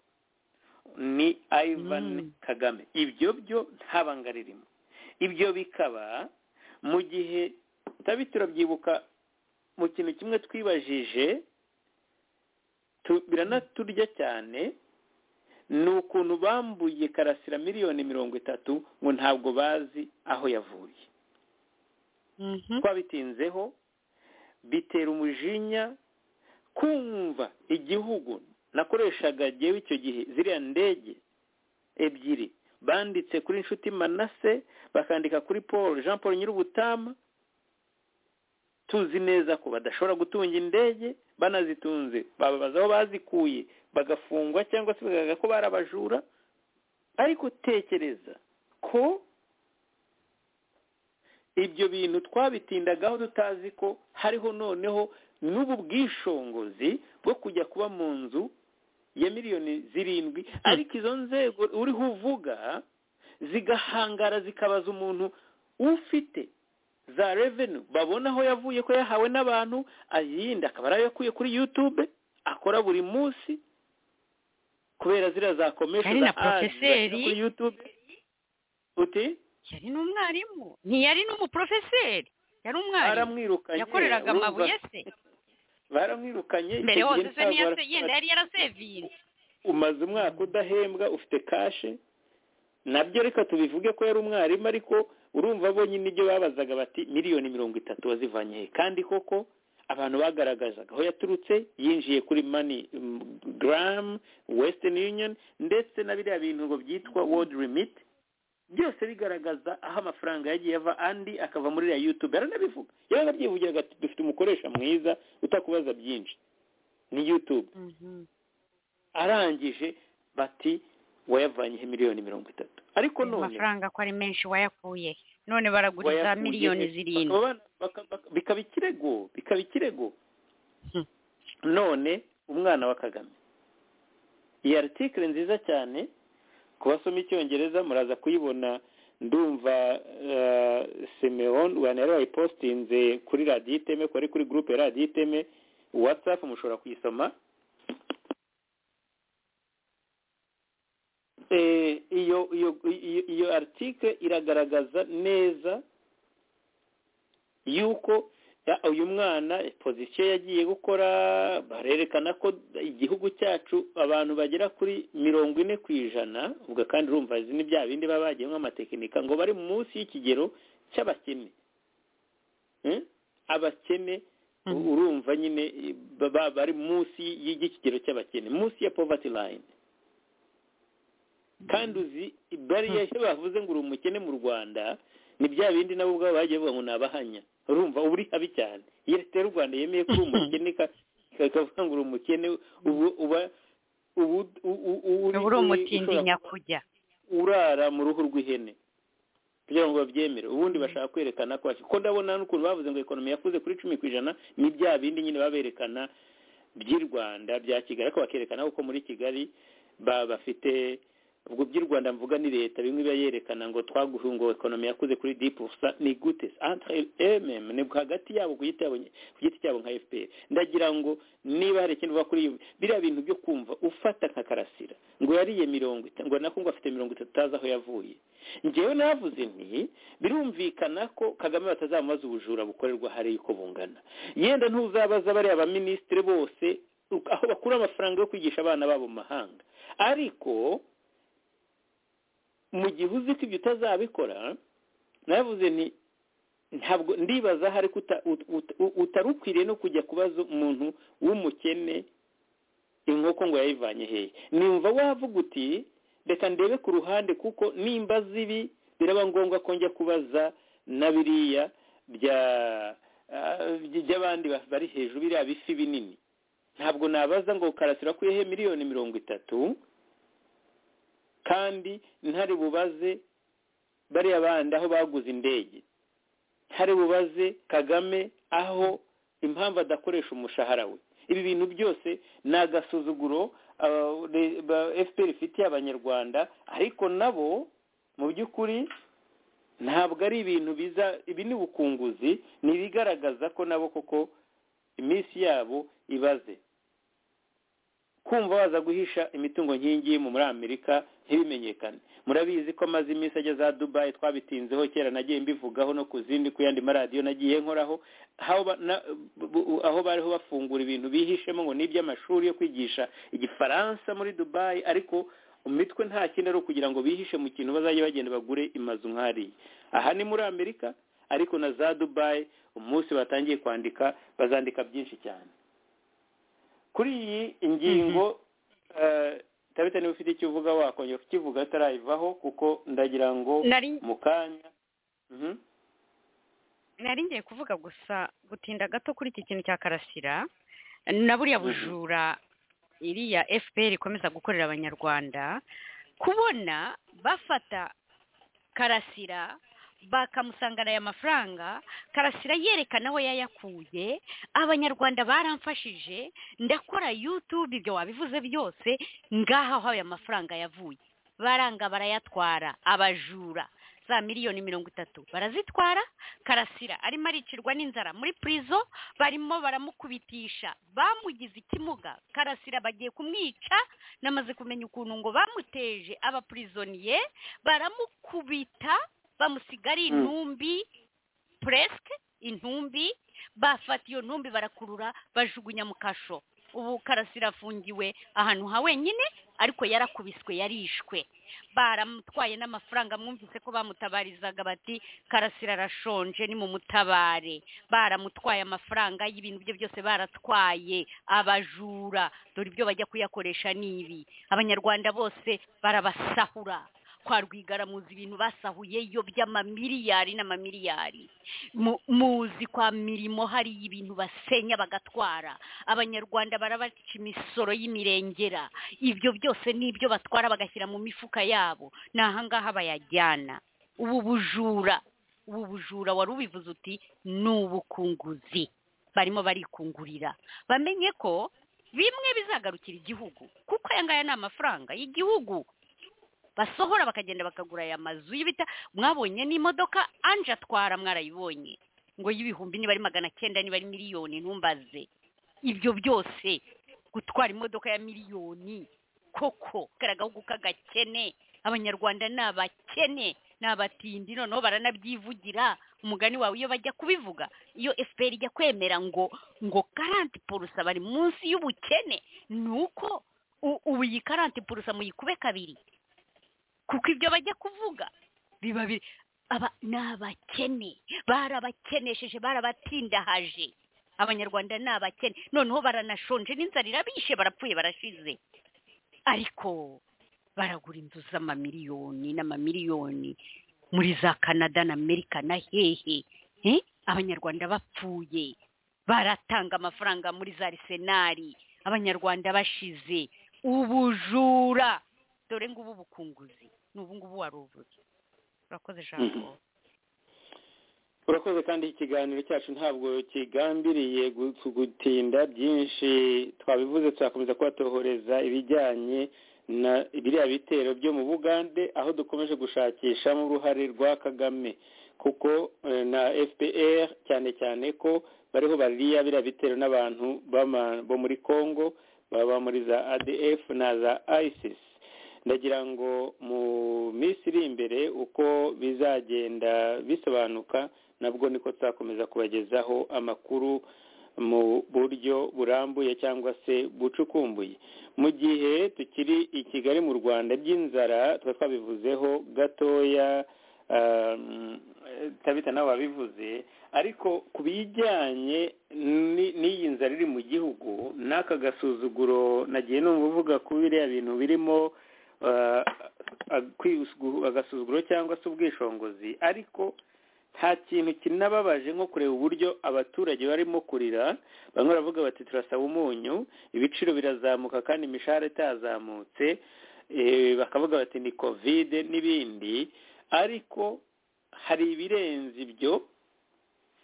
ni Ivan Mm. Kagame ibyo byo nta banga ririmo ibyo bikaba mu gihe tutabi turabyibuka mu kintu kimwe twibajije tu- biranaturya cyane ni ukuntu bambuye karasira miliyoni mirongo itatu ngo ntabwo bazi aho yavuye Mhm. twabitinzeho bitera umujinya kumva igihugu nakoreshaga jyewe icyo gihe ziriya ndege ebyiri banditse kuri inshuti manase bakandika kuri paul jean paul nyir'ubutama tuzi neza ko badashobora gutunga indege banazitunze bababaza aho bazikuye bagafungwa cyangwa se bagaga ko barabajura ariko tekereza ko ibyo bintu twabitindagaho tutazi ko hariho noneho n'ubu bwishongozi bwo kujya kuba mu nzu ya miliyoni zirindwi ariko izo nzego uriho uvuga zigahangara zikabaza umuntu ufite za revenu babona aho yavuye ko yahawe n'abantu ayindi akaba ari ayo yakuye kuri yutube akora buri munsi kubera ziriya za commercial Yari ads na bashyira profeseri. kuri yutube uti yari n'umwarimu ntiyari n'umuprofeseri yari umwarimu baramwirukanye yakoreraga urumva amabuye se baramwirukanye icyo mbere gihe hose se ntabwo niyo se- barafata- yenda yari yarasevinze umaze umwaka udahembwa ufite kashe nabyo reka tubivuge ko yari umwarimu ariko urumva bo nyine ibyo babazaga bati miliyoni mirongo itatu wazivanye he kandi koko abantu bagaragazaga aho yaturutse yinjiye kuri mani garamu wesitini yuniyoni ndetse na biriya bintu ngo byitwa wodi rimiti byose bigaragaza aho amafaranga yagiye ava andi akava muri ya yutube yaranabivuga yaranabyivugira ati dufite umukoresha mwiza utakubaza byinshi ni yutube arangije bati wayavanyeho miliyoni mirongo itatu ariko none amafaranga ko ari menshi wayakuye none baraguriza wayakuye- miliyoni zirindwi bakaba bana- baka- baka- bikaba ikirego bikaba ikirego Hmm. none umwana wa kagame iyi aritikire nziza cyane ku basoma icyongereza muraza kuyibona ndumva eh, simeon wani yari wayipositinze kuri radiyo iteme kuri kuri gurupe ya radiyo iteme watsapu mushobora kuyisoma Eh, iyo iyo iyo- iyo article iragaragaza neza yuko ya- uyu mwana pozisiyo yagiye gukora barerekana ko igihugu cyacu abantu bagera kuri mirongo ine ku ijana ubwo kandi urumva izi ni bya bindi baba bagiyemo amatekinika ngo bari munsi y'ikigero cy'abakene Hmm? abakene Mhm. u- urumva nyine eh, baba- bari munsi y'ikigero cy'abakene munsi ya poverty line kandi uzi bariya iyo bavuze ngo uri umukene mu rwanda ni bya bindi nabo ubwabo bagiye bavuga ngo ni abahanya urumva uba uri habi cyane iyo leta y'u rwanda yemeye ko uri umukene ika- ikavuga ngo uri umukene ubu uba ubu u- u- u- uri- uri uri- umutindi ushobora kuba nyakujya urara mu ruhu rw'ihene kugira ngo babyemere ubundi bashaka kwerekana ko ko ndabona n'ukuntu bavuze ngo ekonomi yakuze kuri cumi ku ijana ni bya bindi nyine baberekana by'i rwanda bya kigali ariko bakerekana ko muri kigali ba- bafite ubwo by'i rwanda mvuga ni leta bimwe biba yerekana ngo twaguhe ngo ekonomi yakuze kuri di purusa ni gute entre emem ni hagati yabo ku giti yabo ku giti cyabo nka fpr ndagira ngo niba hari ikindi uva kuri iyo biriya bintu byo kumva ufata nka karasira ngo yariye mirongo itanu ngo nako ngo afite mirongo itatu utazi aho yavuye njyewe navuze nti birumvikana ko kagame batazamubaza ubujura bukorerwa hariya uko bungana yenda ntuzabaza bariya baminisitiri bose u- aho bakura amafaranga yo kwigisha abana babo mu mahanga ariko mu gihe uzi ko ibyo utazabikora navuze nti ntabwo ndibaza hari ko uta- ut- ut- ut- utari ukwiriye no kujya kubaza umuntu w'umukene inkoko ngo yayivanye hehe nimva wavuga uti reka ndebe ku ruhande kuko nimba zibi biraba ngombwa ko njya kubaza na biriya bya ah, by- by'abandi ba- bari hejuru biriya bifi binini ntabwo nabaza ngo karasira kwihe miliyoni mirongo itatu kandi ntari bubaze bariya bandi aho baguze indege ntari bubaze kagame aho impamvu adakoresha umushahara we ibi bintu byose ni agasuzuguro ah, le- ba- fpr ifitiye abanyarwanda ariko nabo mu by'ukuri ntabwo ari ibintu biza ibi ni ubukunguzi ni ibigaragaza ko nabo koko iminsi yabo ibaze kumva baza guhisha imitungo nk'iyingiyi mu muri amerika ntibimenyekane murabizi ko amaze iminsi ajya za dubayi twabitinzeho kera nagiye mbivugaho no ku zindi ku yandi maradiyo nagiye nkoraho aho ba- na- bu- bu- aho bariho bafungura ibintu bihishemo ngo ni iby'amashuri yo kwigisha igifaransa muri dubayi ariko imitwe nta kindi ari ukugira ngo bihishe mu kintu bazajya bagenda bagure imazu nk'ariya aha ni muri amerika ariko na za dubayi umunsi batangiye kwandika bazandika byinshi cyane kuri iyi ingingo eh, tabita niba ufite icyo uvuga wakongera kukivuga atarayivaho kuko ndagira ngo nari mu kanya Mhm. nari ngiye kuvuga gusa gutinda gato kuri iki kintu cya karasira na buriya Mhm. bujura iriya fpr ikomeza gukorera abanyarwanda kubona bafata karasira bakamusangana aya mafaranga karasira yerekana aho yayakuye abanyarwanda baramfashije ndakora yutube ibyo wabivuze byose ngaha aho aya mafaranga yavuye baranga barayatwara abajura za miliyoni mirongo itatu barazitwara karasira arimo aricirwa n'inzara muri purizo barimo baramukubitisha bamugize ikimuga karasira bagiye kumwica namaze kumenya ukuntu ngo bamuteje abapurizoniye baramukubita bamusiga ari Mm. intumbi puresike intumbi bafata iyo ntumbi barakurura bajugunya mu kasho ubu karasira afungiwe ahantu ha wenyine ariko yarakubiswe yarishwe baramutwaye n'amafaranga mwumvise ko bamutabarizaga bati karasira arashonje ni mu mutabare baramutwaye amafaranga y'ibintu bye byose baratwaye abajura dore ibyo bajya kuyakoresha ni ibi abanyarwanda bose barabasahura kwa rwigara muzi ibintu basahuyeyo by'amamiliyari n'amamiliyari Mu- muzi kwa mirimo hari ibintu basenya bagatwara abanyarwanda barabaca imisoro y'imirengera ibyo byose ni ibyo batwara bagashyira mu mifuka yabo ni ahangaha bayajyana ubu bujura ubu bujura wari ubivuze uti ni ubukunguzi barimo barikungurira bamenye ko bimwe bizagarukira igihugu kuko aya ngaya ni amafaranga y'igihugu basohora bakagenda bakagura aya mazu y'ibita mwabonye n'imodoka anje atwara mwarayibonye ngo y'ibihumbi niba ari magana cyenda niba ari miliyoni ntumbaze ibyo byose gutwara imodoka ya miliyoni koko kariya gahugu k'agakene abanyarwanda ni abakene ni abatindi noneho baranabyivugira umugani wawe iyo bajya kubivuga iyo efuperi ijya kwemera ngo ngo garanti porosa bari munsi y'ubukene ni uko u- ubu iyi garanti porosa muyikube kabiri kuko ibyo bajya kuvuga biba biri aba ni abakene barabakenesheje barabatindahaje abanyarwanda ni abakene noneho baranashonje n'inzara irabishe barapfuye barashize ariko baragura inzu z'amamiliyoni n'amamiliyoni muri za kanada na amerika na hehe Eh? abanyarwanda bapfuye baratanga amafaranga muri za arisenari abanyarwanda bashize ubujura dore ngubu bukunguzi ni ubu ngubu warubuze urakoze ijambo urakoze kandi ikiganiro cyacu ntabwo kigambiriye gu- gutinda byinshi twabivuze turakomeza kubatohoreza ibijyanye na biriya bitero byo mu bugande aho dukomeje gushakishamo uruhare rwa kagame kuko eh, na fpr cyane cyane ko bariho bariya biriya bitero n'abantu b'ama- bo muri congo baba muri za adf na za isis ndagira ngo mu minsi iri imbere uko bizagenda bisobanuka nabwo niko tuzakomeza kubagezaho amakuru mu buryo burambuye cyangwa se bucukumbuye mu gihe tukiri i kigali mu rwanda by'inzara tuba twabivuzeho gatoya um, tabita nawe wabivuze ariko ku bijyanye ni- n'iyi nzara iri mu gihugu n'aka gasuzuguro nagiye numva uvuga ku biriya bintu birimo eh, akwisu- agasuzuguro cyangwa se ubwishingizi ariko nta kintu kinababaje nko kureba uburyo abaturage barimo kurira bamwe baravuga bati turasaba umunyu ibiciro birazamuka kandi imishahara itazamutse eh, bakavuga bati ni kovide n'ibindi ariko hari ibirenze ibyo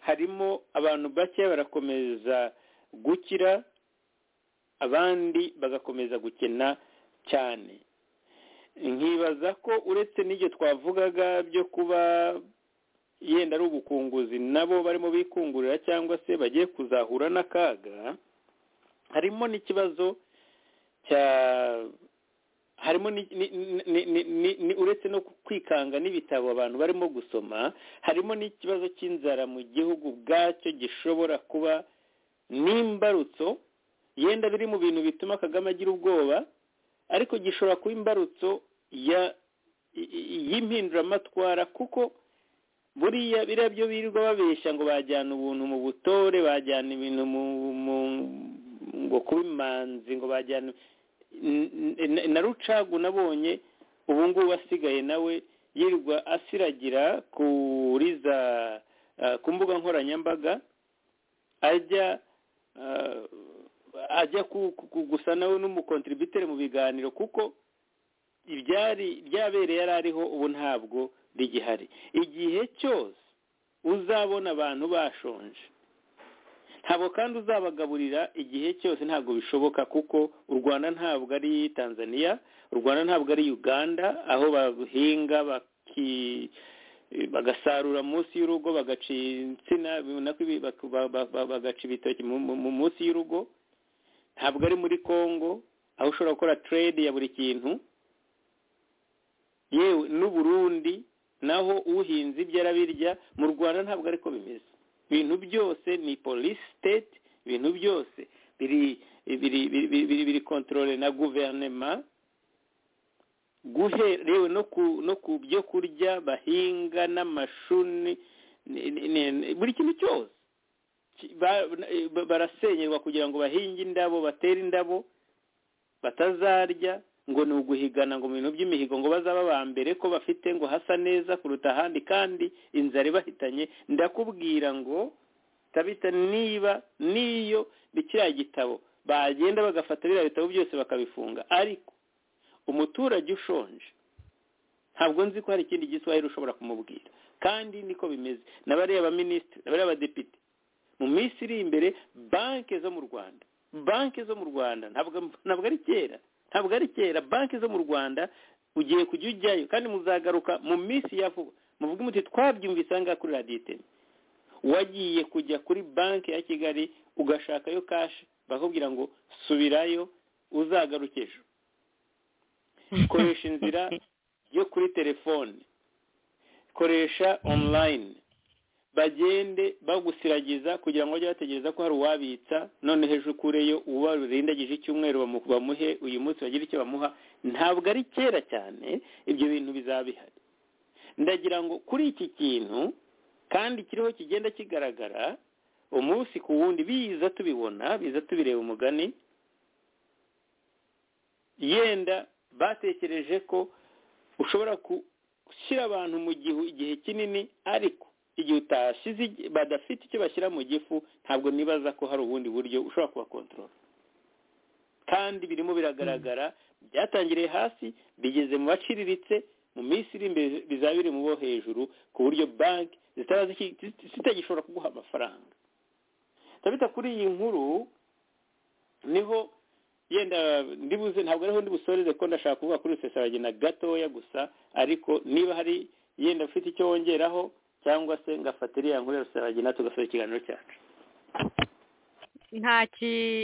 harimo abantu bake barakomeza gukira abandi bagakomeza gukena cyane nkibaza ko uretse n'ibyo twavugaga byo kuba yenda ari ubukunguzi nabo barimo bikungurira cyangwa se bagiye kuzahura n'akaga harimo n'ikibazo cya harimo ni- ni- ni- ni- ni- ni- uretse no kwikanga n'ibitabo abantu barimo gusoma harimo n'ikibazo cy'inzara mu gihugu ubwacyo gishobora kuba n'imbarutso yenda biri mu bintu bituma kagame agira ubwoba ariko gishobora kuba imbarutso ya i- i- y'impinduramatwara kuko buriya biriya byo birirwa babeshya ngo bajyana ubuntu mu butore bajyana ibintu mu mu ngo kuba imanzi ngo bajyana n- n- na rucagu nabonye ubu ngubu asigaye nawe yirirwa asiragira kuri za eh, ku mbuga nkoranyambaga ajya eh, ajya ku- ku- ku- gusa nawe n'umukontributere mu biganiro kuko ibyari byabereye yari ariho ubu ntabwo rigihari igihe cyose uzabona abantu bashonje ntabwo kandi uzabagaburira igihe cyose ntabwo bishoboka kuko u rwanda ntabwo ari tanzania u rwanda ntabwo ari uganda aho bahinga baki- bagasarura munsi y'urugo bagaca insina ubona ko ibi- bak- ba- ba- ba- bagaca ibitoki mu- mu- mu- munsi y'urugo ntabwo ari muri congo aho ushobora gukora trade ya buri kintu yewe n'uburundi naho uhinze ibyo arabirya mu rwanda ntabwo ariko bimeze ibintu byose ni polisi siteti ibintu byose biri biri biri biri- biri biri kontorore na guverinema guhera yewe no ku no ku byo kurya bahinga n'amashu ni- ni- ni- ni- buri kintu cyose Ki- ba- ba- barasenyerwa kugira ngo bahinge indabo batere indabo batazarya ngo ni uguhigana ngo mu bintu by'imihigo ngo bazaba aba mbere ko bafite ngo hasa neza kuruta ahandi kandi inzara ibahitanye ndakubwira ngo tabita niba n'iyo ni kiriya gitabo bagenda bagafata biriya bitabo byose bakabifunga ariko umuturage ushonje ntabwo nzi ko hari ikindi giswahili ushobora kumubwira kandi niko bimeze na bariya baminisitiri na bariya badepite mu minsi iri imbere banki zo mu rwanda banki zo mu rwanda ntabwo ari kera ntabwo ari kera banki zo mu rwanda ugiye kujya ujyayo kandi muzagaruka mu minsi ya vuba muvuge muti twabyumvise aha ngaha kuri radiyo iteme wagiye kujya kuri banki ya kigali ugashakayo kashi bakubwira ngo subirayo uzagaruke ejo koresha inzira yo kuri telefone koresha online bagende bagusiragiza kugira ngo bajye bategereza ko hari uwabitsa none hejuru ukureyo ubarurindagije icyumweru bamuhe uyu munsi bagira icyo bamuha ntabwo ari kera cyane ibyo bintu bizaba bihari ndagira ngo kuri iki kintu kandi kiriho kigenda kigaragara umunsi ku wundi biza tubibona biza tubireba umugani yenda batekereje ko ushobora gushyira abantu mu gihe igihe kinini ariko igihe utashyize badafite icyo bashyira mu gifu ntabwo nibaza ko hari ubundi buryo ushobora kubakontorora kandi birimo biragaragara byatangiriye hasi bigeze mu baciriritse mu minsi iri imbere bizaba biri mu bo hejuru ku buryo banki zitagishobora kuguha amafaranga ndabita kuri iyi nkuru niho yenda ndibuze ntabwo ariho ndibusoreze ko ndashaka kuvuga kuri rusesabagina gatoya gusa ariko niba hari yenda ufite icyo wongeraho cyangwa se ngafata iriya nkuru ya rusesabagina tugasoza ikiganiro cyacu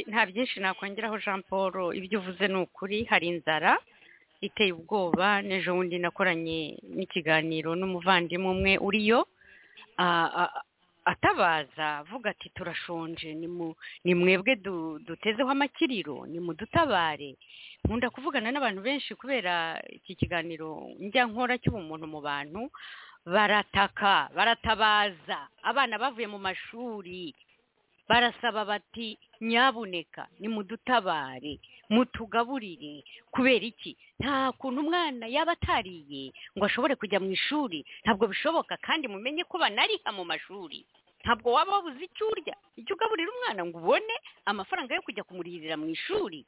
nta byinshi nakongeraho jean paul ibyo uvuze ni ukuri hari inzara iteye ubwoba n'ejo bundi nakoranye n'ikiganiro n'umuvandimwe umwe uriyo atabaza avuga ati turashonje ni mwebwe dutezeho amakiriro ni mudutabare nkunda kuvugana n'abantu benshi kubera iki kiganiro njya nkora cy'ubumuntu mu bantu barataka baratabaza abana bavuye mu mashuri barasaba bati nyabuneka ni mudutabare mutugaburire kubera iki nta kuntu umwana yaba atariye ngo ashobore kujya mu ishuri ntabwo bishoboka kandi mumenye ko banariha mu mashuri ntabwo waba wabuze icyo urya icyo ugaburira umwana ngo ubone amafaranga yo kujya kumuririra mu ishuri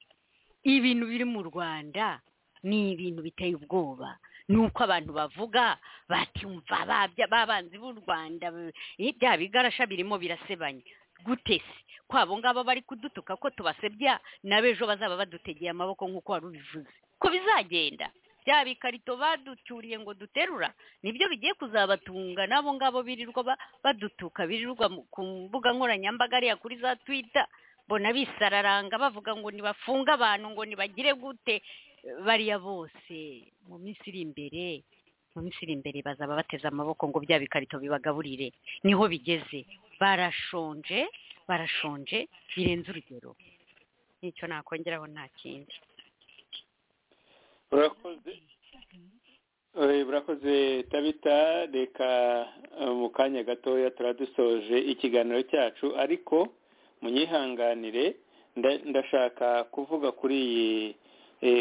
ibintu biri mu rwanda ni ibintu biteye ubwoba ni uko abantu bavuga batumva babanzi b'u rwanda bya bigarasha birimo birasebanya gutese ko abo ngabo bari kudutuka ko tubasebya n'abejo bazaba badutegeye amaboko nk'uko wari ubivuze ko bizagenda bya bikarito baducyuriye ngo duterura nibyo bigiye kuzabatunga n'abo ngabo birirwa badutuka birirwa ku mbuga nkoranyambaga ariya kuri za twita mbona bisararanga bavuga ngo ntibafunge abantu ngo ntibagire gute bariya bose mu minsi iri imbere mu minsi iri imbere bazaba bateze amaboko ngo bya bikarito bibagaburire niho bigeze barashonje barashonje birenze urugero nicyo nakongeraho nta kindi burakoze tabita reka mu kanya gatoya turadusoje ikiganiro cyacu ariko munyihanganire ndashaka kuvuga kuri iyi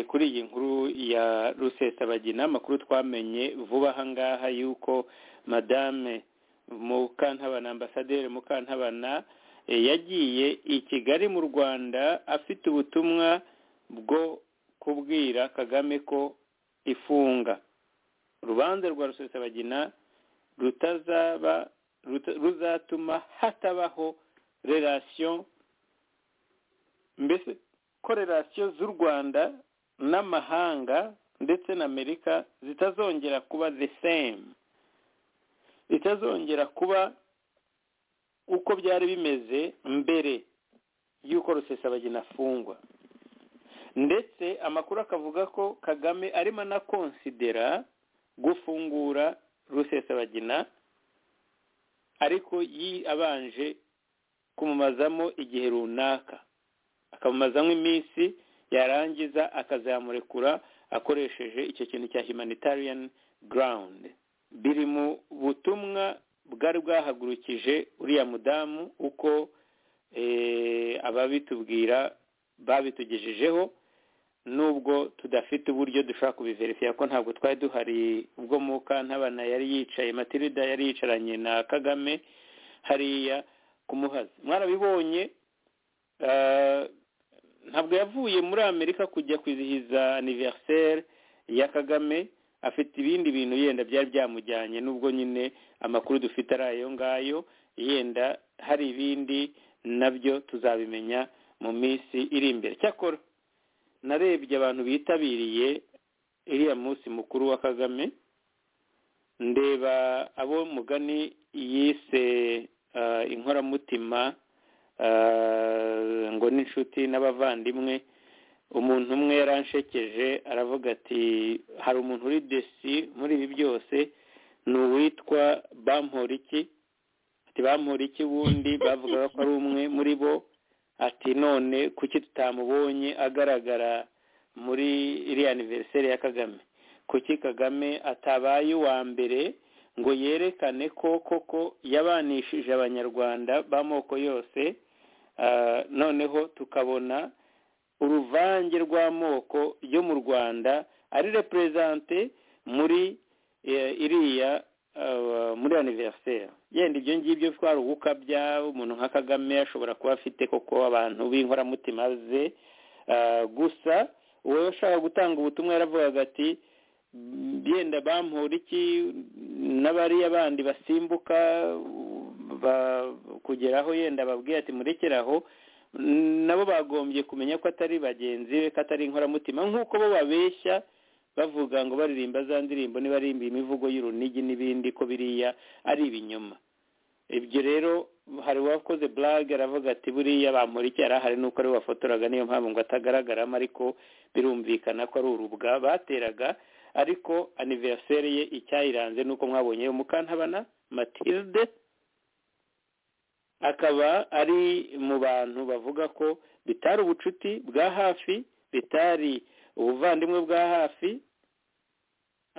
kuri iyi nkuru ya rusesabagina amakuru twamenye vuba aha ngaha y'uko madame mukantabana ambasaderi mukantabana yagiye i kigali mu rwanda afite ubutumwa bwo kubwira kagame ko ifunga urubanza rwa rusesabagina rutazaba ruzatuma hatabaho relasiyo mbese ko relasiyo z'u rwanda n'amahanga ndetse na amerika zitazongera kuba the same bitazongera kuba uko byari bimeze mbere y'uko rusesabagina afungwa ndetse amakuru akavuga ko kagame arimo anakonsidera gufungura rusesabagina ariko yi abanje kumumazamo igihe runaka akamumazamo iminsi yarangiza akazamurekura akoresheje icyo kintu cya humanitarian ground biri mu butumwa bwari bwahagurukije uriya mudamu uko ababitubwira babitugejejeho nubwo tudafite uburyo dushobora kubiverifiya ko ntabwo twari duhari ubwo mukantabana yari yicaye matilida yari yicaranye na kagame hariya ku muhazi mwarabibonye ntabwo yavuye muri amerika kujya kwizihiza aniveriseri ya kagame afite ibindi bintu yenda byari byamujyanye nubwo nyine amakuru dufite ari ayo ngayo yenda hari ibindi nabyo tuzabimenya mu minsi iri imbere cyakora narebye abantu bitabiriye iriya munsi mukuru wa kagame ndeba abo mugani yise inkoramutima ngo n'inshuti n'abavandimwe umuntu umwe yaranshekeje aravuga ati hari umuntu uri desi muri ibi byose ni uwitwa bamporiki ati bamporiki wundi bavugaga ko ari umwe muri bo ati none kuki tutamubonye agaragara muri iriya aniveriseri ya kagame kuki kagame atabaye uwa mbere ngo yerekane ko koko yabanishije abanyarwanda b'amoko yose noneho tukabona uruvange rw'amoko yo mu rwanda ari reperezante muri iriya muri aniveriseri yenda ibyo ngibyo twari ugukabya umuntu nka kagame ashobora kuba afite koko abantu b'inkoramutima ze gusa wowe ushaka gutanga ubutumwa yaravugaga ati yenda bampura iki n'abariya bandi basimbuka kugeraho yenda babwiye ati murekeraho nabo bagombye kumenya ko atari bagenzi be ko atari inkoramutima nk'uko bo babeshya bavuga ngo baririmba za ndirimbo nibarimba imivugo y'urunigi n'ibindi ko biriya ari ibinyoma ibyo rero hari uwakoze burage aravuga ati buriya bamuriki yari ahari nuko ariwe wafotoraga niyo mpamvu ngo atagaragaramo ariko birumvikana ko ari urubwa bateraga ariko aniveriseri ye icyayiranze nuko mwabonye mukantabana matilde akaba ari mu bantu bavuga ko bitari ubucuti bwa hafi bitari ubuvandimwe bwa hafi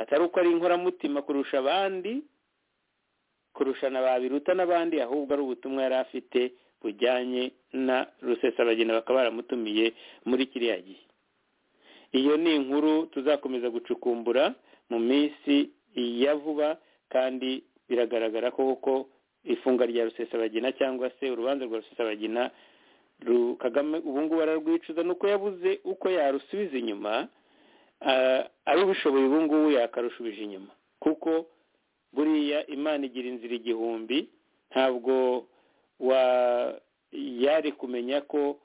atari uko ari inkoramutima kurusha abandi kurusha na ba biruta n'abandi ahubwo ari ubutumwa yari afite bujyanye na rusesabagina bakaba baramutumiye muri kiriya gihe iyo ni inkuru tuzakomeza gucukumbura mu minsi ya vuba kandi biragaragara ko koko ifunga rya rusesabagina cyangwa se urubanza rwa rusesabagina kagame ubu ngubu ararwicuza nuko yabuze uko yarusubiza inyuma arubishoboye ubu ngubu yakarushubije inyuma kuko buriya imana igira inzira igihumbi ntabwo yari kumenya ko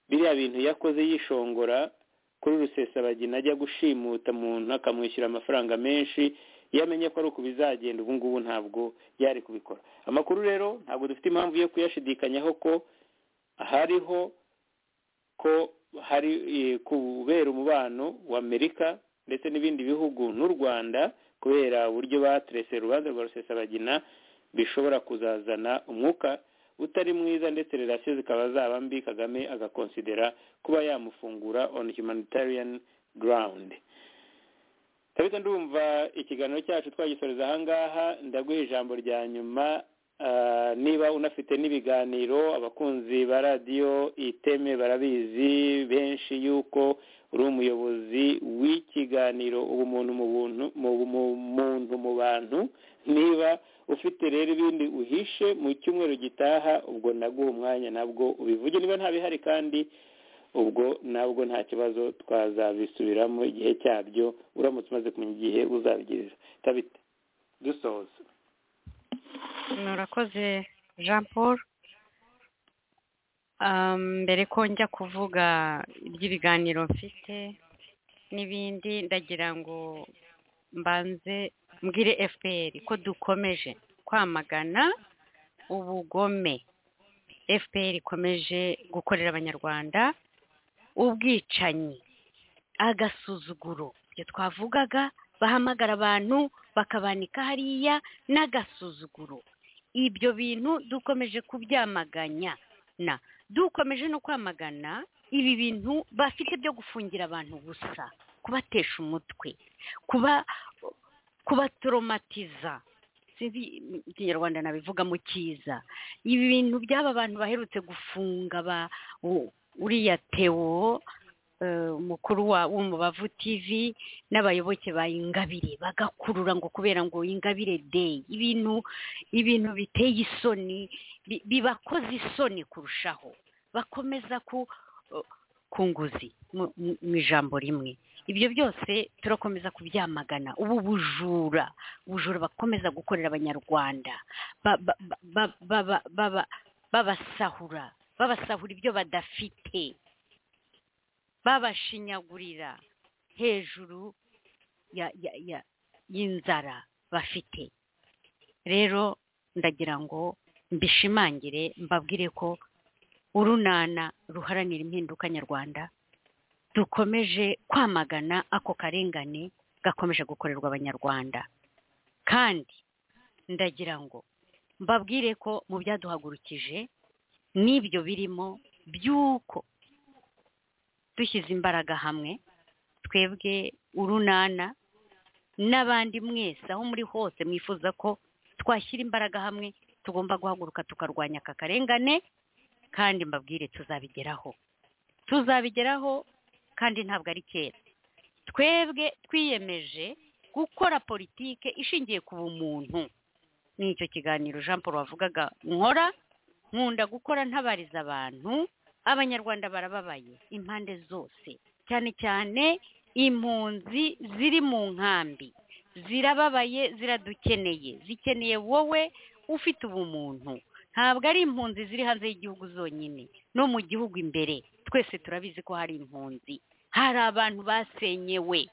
biriya bintu yakoze yishongora kuri rusesabagina ajya gushimuta umuntu akamushyura amafaranga menshi iyo amenye ko ari uku bizagenda ubu ngubu ntabwo yari kubikora amakuru rero ntabwo dufite impamvu yo kuyashidikanyaho ko hariho ko hari kubera umubano wa amerika ndetse n'ibindi bihugu n'u rwanda kubera uburyo baterese urubanza rwa rusesabagina bishobora kuzazana umwuka utari mwiza ndetse relasiyo zikaba zaba mbi kagame agakonsidera kuba yamufungura on humanitarian ground tabita ndumva ikiganiro cyacu twagisoreza ahangaha ndaguha ijambo rya nyuma niba unafite n'ibiganiro abakunzi ba radiyo iteme barabizi benshi yuko uri umuyobozi w'ikiganiro ubumuntu mu buntu mu bantu niba ufite rero ibindi uhishe mu cyumweru gitaha ubwo naguha umwanya nabwo ubivuge niba nta bihari kandi ubwo nabwo nta kibazo twazabisubiramo igihe cyabyo uramutse umaze kumenya igihe uzabigirira tabite dusoza murakoze jean paul mbere ko njya kuvuga iby'ibiganiro mfite n'ibindi ndagira ngo mbanze mbwire fpr ko dukomeje kwamagana ubugome fpr ikomeje gukorera abanyarwanda ubwicanyi agasuzuguro ibyo twavugaga bahamagara abantu bakabanika hariya n'agasuzuguro ibyo bintu dukomeje kubyamaganya na dukomeje no kwamagana ibi bintu bafite byo gufungira abantu gusa kubatesha umutwe kuba kubatoromatiza sinzi ikinyarwanda nabivuga mu cyiza ibi bintu by'aba bantu baherutse gufunga uriya tewo umukuru wa w'umubavu tv n'abayoboke ba ingabire bagakurura ngo kubera ngo ingabire day ibintu ibintu biteye isoni bi- bibakoze isoni kurushaho bakomeza ku ku nguzi mu- mu mu ijambo rimwe ibyo byose turakomeza kubyamagana ubu bujura ubujura bakomeza gukorera abanyarwanda ba- ba- ba- ba- ba- baba- babasahura babasahura ibyo badafite babashinyagurira hejuru ya ya- ya- y'inzara bafite rero ndagira ngo mbishimangire mbabwire ko urunana ruharanira impinduka nyarwanda dukomeje kwamagana ako karengane gakomeje gukorerwa abanyarwanda kandi ndagira ngo mbabwire ko mu byaduhagurukije n'ibyo birimo by'uko dushyize imbaraga hamwe twebwe urunana n'abandi mwese aho muri hose mwifuza ko twashyira imbaraga hamwe tugomba guhaguruka tukarwanya aka karengane kandi mbabwire tuzabigeraho tuzabigeraho kandi ntabwo ari kera twebwe twiyemeje gukora politike ishingiye ku bumuntu ni icyo kiganiro jean paul wavugaga nkora nkunda gukora ntabariza abantu abanyarwanda barababaye impande zose cyane cyane impunzi ziri mu nkambi zirababaye ziradukeneye zikeneye wowe ufite ubumuntu ntabwo ari impunzi ziri hanze y'igihugu zonyine no mu gihugu imbere twese turabizi ko hari impunzi hari abantu basenyewe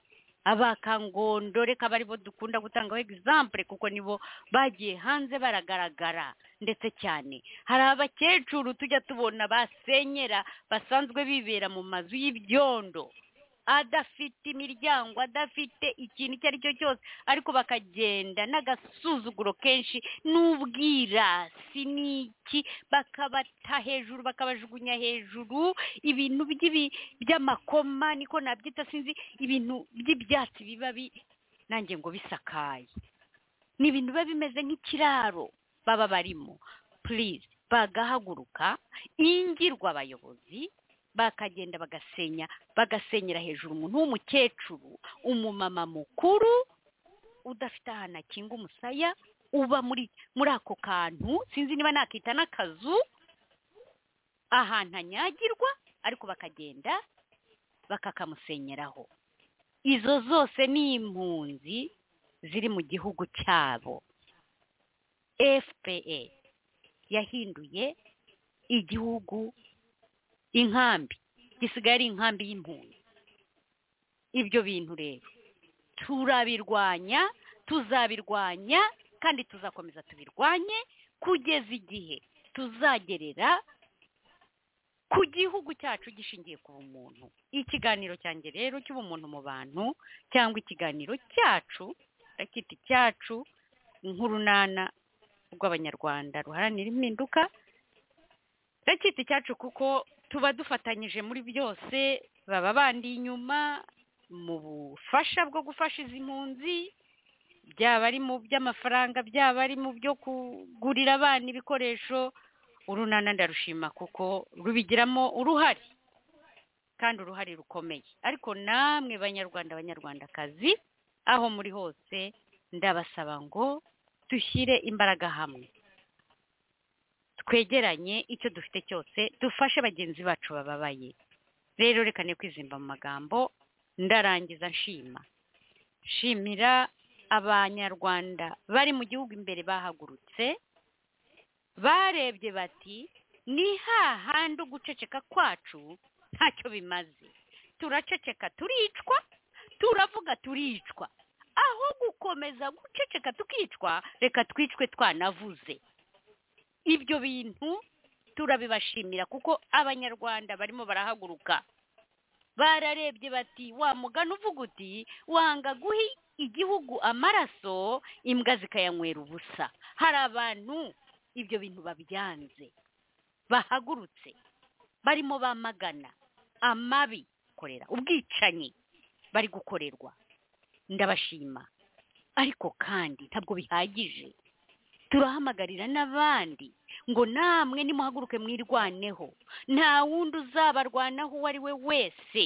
abakangondo reka bari bo dukunda gutangaho egizampure kuko nibo bagiye hanze baragaragara ndetse cyane hari abakecuru tujya tubona basenyera basanzwe bibera mu mazu y'ibyondo adafite imiryango adafite ikintu icyo ari cyo cyose ariko bakagenda n'agasuzuguro kenshi n'ubwirasi n'iki bakabata hejuru bakabajugunya hejuru ibintu by'ibi- by'amakoma niko nabyita sinzi ibintu by'ibyatsi biba bi- nanjye ngo bisakaye ni ibintu biba bimeze nk'ikiraro baba barimo purize bagahaguruka ingirwa abayobozi bakagenda bagasenya bagasenyera hejuru umuntu w'umukecuru umumama mukuru udafite ahantu akinga umusaya uba muri muri ako kantu sinzi niba nakita n'akazu ahantu anyagirwa ariko bakagenda bakakamusenyeraho izo zose ni impunzi ziri mu gihugu cyabo fpa yahinduye igihugu inkambi gisigaye ari inkambi y'impunzi ibyo bintu rero turabirwanya tuzabirwanya kandi tuzakomeza tubirwanye kugeza igihe tuzagerera ku gihugu cyacu gishingiye ku bumuntu ikiganiro cyanjye rero cy'ubumuntu mu bantu cyangwa ikiganiro cyacu rakiti cyacu nk'urunana rw'abanyarwanda ruharanira impinduka rakiti cyacu kuko tuba dufatanyije muri byose baba bandi inyuma mu bufasha bwo gufasha izi mpunzi byaba ari mu by'amafaranga byaba ari mu byo kugurira abana ibikoresho urunana ndarushima kuko rubigiramo uruhare kandi uruhare rukomeye ariko namwe banyarwanda abanyarwandakazi aho muri hose ndabasaba ngo dushyire imbaraga hamwe twegeranye icyo dufite cyose dufashe bagenzi bacu bababaye rero reka ne kwizimba mu magambo ndarangiza nshima nshimira abanyarwanda bari mu gihugu imbere bahagurutse barebye bati ni hahandi uguceceka kwacu ntacyo bimaze turaceceka turicwa turavuga turicwa aho gukomeza guceceka tukicwa reka twicwe twanavuze ibyo bintu turabibashimira kuko abanyarwanda barimo barahaguruka bararebye bati wa mugani uvuga uti wanga guha igihugu amaraso imbwa zikayanywera ubusa hari abantu ibyo bintu babyanze bahagurutse barimo bamagana amabi korera ubwicanyi bari gukorerwa ndabashima ariko kandi ntabwo bihagije turahamagarira n'abandi ngo namwe nimuhaguruke mwirwaneho nta wundi uzabarwanaho uwo ari we wese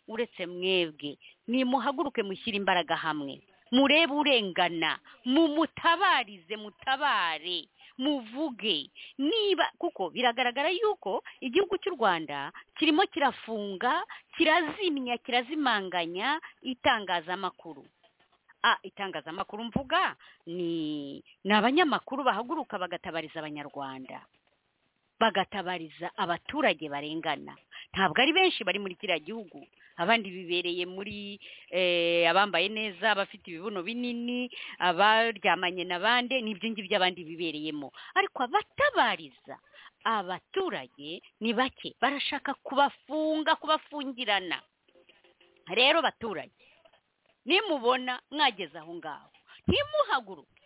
uretse mwebwe nimuhaguruke mushyire imbaraga hamwe murebe urengana mumutabarize mutabare muvuge niba kuko biragaragara yuko igihugu cy'u rwanda kirimo kirafunga kirazimya kirazimanganya itangazamakuru Ah, itangazamakuru mvuga ni ni abanyamakuru bahaguruka bagatabariza abanyarwanda bagatabariza abaturage barengana ntabwo ari benshi bari muri kiriya gihugu abandi bibereye muri eh, abambaye neza abafite ibibuno binini abaryamanye n'abandi n'ibyo ngibyo abandi bibereyemo ariko abatabariza abaturage ni bake barashaka kubafunga kubafungirana rero baturage nimubona mwageze aho ngaho ntimuhaguruke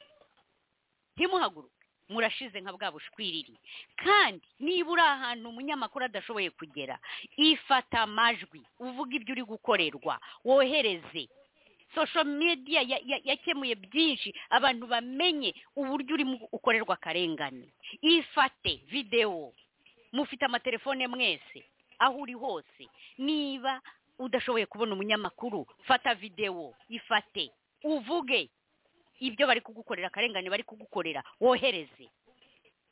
ntimuhaguruke murashize nka bwa bushwiriri kandi niba uri ahantu umunyamakuru adashoboye kugera ifata amajwi uvuga ibyo uri gukorerwa wohereze sosho mediya yakemuye byinshi abantu bamenye uburyo urimo ukorerwa akarengane ifate videwo mufite amatelefone mwese aho uri hose niba udashoboye kubona umunyamakuru fata videwo ifate uvuge ibyo bari kugukorera akarengane bari kugukorera wohereze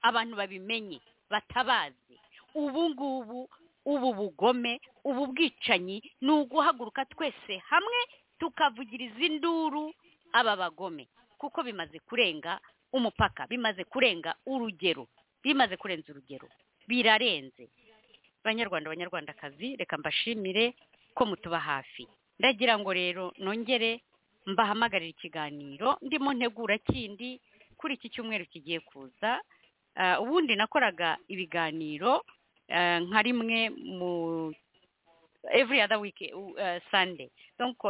abantu babimenye batabaze ubu ngubu ubu bugome ubu bwicanyi ni uguhaguruka twese hamwe tukavugiriza induru aba bagome kuko bimaze kurenga umupaka bimaze kurenga urugero bimaze kurenza urugero birarenze banyarwanda banyarwandakazi reka mbashimire ko mutuba hafi ndagira ngo rero nongere mbahamagarira ikiganiro ndimo ntegura kindi kuri iki cyumweru kigiye kuza ubundi nakoraga ibiganiro nka rimwe mu every other week sande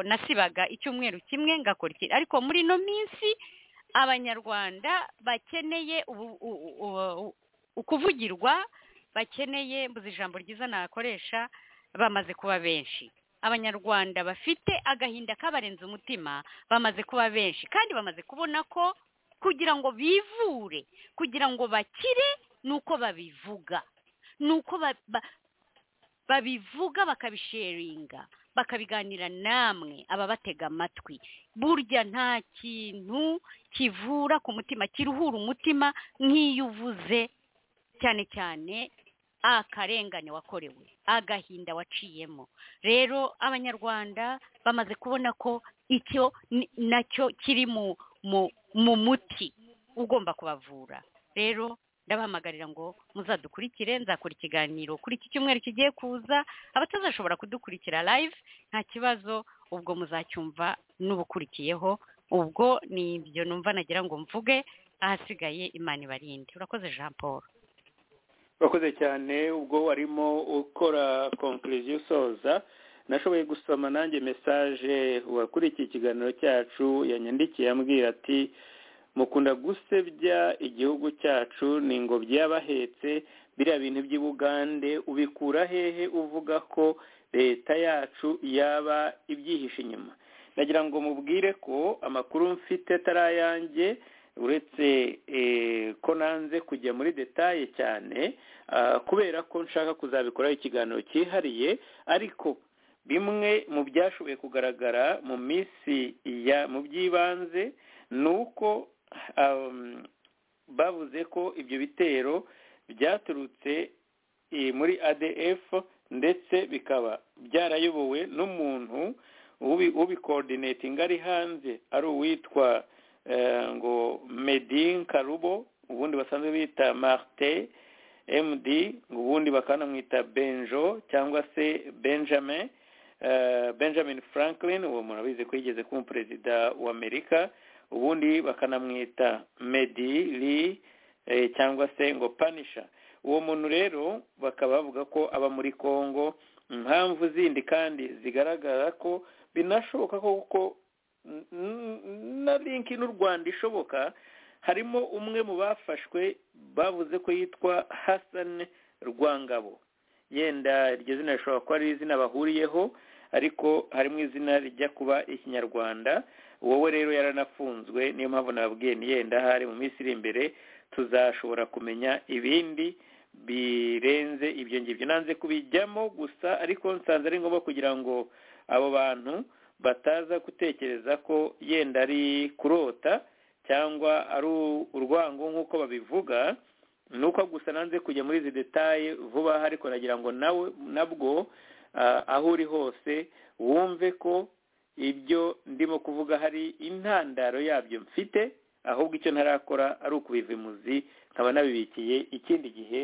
nasibaga icyumweru kimwe ngakora iki ariko muri ino minsi abanyarwanda bakeneye ukuvugirwa bakeneye mbuze ijambo ryiza nakoresha bamaze kuba benshi abanyarwanda bafite agahinda kabarenze umutima bamaze kuba benshi kandi bamaze kubona ko kugira ngo bivure kugira ngo bakire ni uko babivuga ni uko babivuga bakabisheringa bakabiganira namwe ababatega amatwi burya nta kintu kivura ku mutima kiruhura umutima nk'iyo uvuze cyane cyane akarengane wakorewe agahinda waciyemo rero abanyarwanda bamaze kubona ko icyo nacyo kiri mu muti ugomba kubavura rero ndabahamagarira ngo muzadukurikire nzakora ikiganiro kuri iki cyumweru kigiye kuza abatazashobora kudukurikira live nta kibazo ubwo muzacyumva n'ubukurikiyeho ubwo ni ibyo numva nagira ngo mvuge ahasigaye imana ibarinde urakoze jean paul urakoze cyane ubwo warimo ukora konkuriziyo usoza nashoboye gusoma nanjye mesaje wakurikiye ikiganiro cyacu yanyandikiye ambwira ati mukunda gusebya igihugu cyacu ni ingobyi y'abahetse biriya bintu by'ibugande ubikura hehe uvuga ko leta yacu yaba ibyihishe inyuma nagira ngo mubwire ko amakuru mfite atarayange uretse ko nanze kujya muri detaye cyane kubera ko nshaka kuzabikoraho ikiganiro cyihariye ariko bimwe mu byashoboye kugaragara mu minsi mu by'ibanze ni uko bavuze ko ibyo bitero byaturutse muri adf ndetse bikaba byarayobowe n'umuntu ubikoordinatinga ari hanze ari uwitwa ngo medin karubo ubundi basanzwe bita marite md ubundi bakanamwita benjo cyangwa se benjamin benjamin franklin uwo murabizi ko yigeze kuba perezida wa amerika ubundi bakanamwita medi lee cyangwa se ngo panisha uwo muntu rero bakaba bavuga ko aba muri congo impamvu zindi kandi zigaragara ko binashoboka ko na linki n'u rwanda ishoboka harimo umwe mu bafashwe bavuze ko yitwa hasan rwangabo yenda iryo zina rishobora kuba ari izina bahuriyeho ariko harimo izina rijya kuba ikinyarwanda wowe rero yaranafunzwe niyo mpamvu nababwiye ni yenda hari mu minsi iri imbere tuzashobora kumenya ibindi birenze ibyo ngibyo nanze kubijyamo gusa ariko nsanze ari ngombwa kugira ngo abo bantu bataza gutekereza ko yenda ari kurota cyangwa ari urwango nk'uko babivuga ni uko gusa nanze kujya muri izi detaye vuba ariko nagira ngo nawe nabwo aho uri hose wumve ko ibyo ndimo kuvuga hari intandaro yabyo mfite ahubwo icyo ntarakora ari ukubiva imuzi nkaba nabibikiye ikindi gihe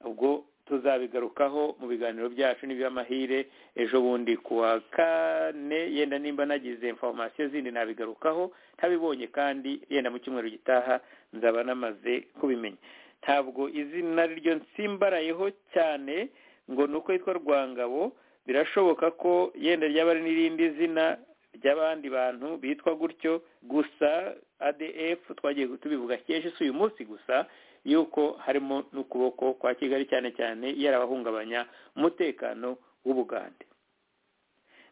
ubwo tuzabigarukaho mu biganiro byacu n'iby'amahire ejo bundi ku wa kane yenda nimba nagize informasiyo zindi nabigarukaho ntabibonye kandi yenda mu cyumweru gitaha nzaba namaze kubimenya ntabwo izina ryo nsimbarayeho cyane ngo ni uko yitwa rwangabo birashoboka ko yenda ryaba ari n'irindi zina ry'abandi bantu bitwa gutyo gusa adf twagiye tubivuga kenshi si uyu munsi gusa yuko harimo n'ukuboko kwa kigali cyane cyane yarabahungabanya umutekano w'ubugande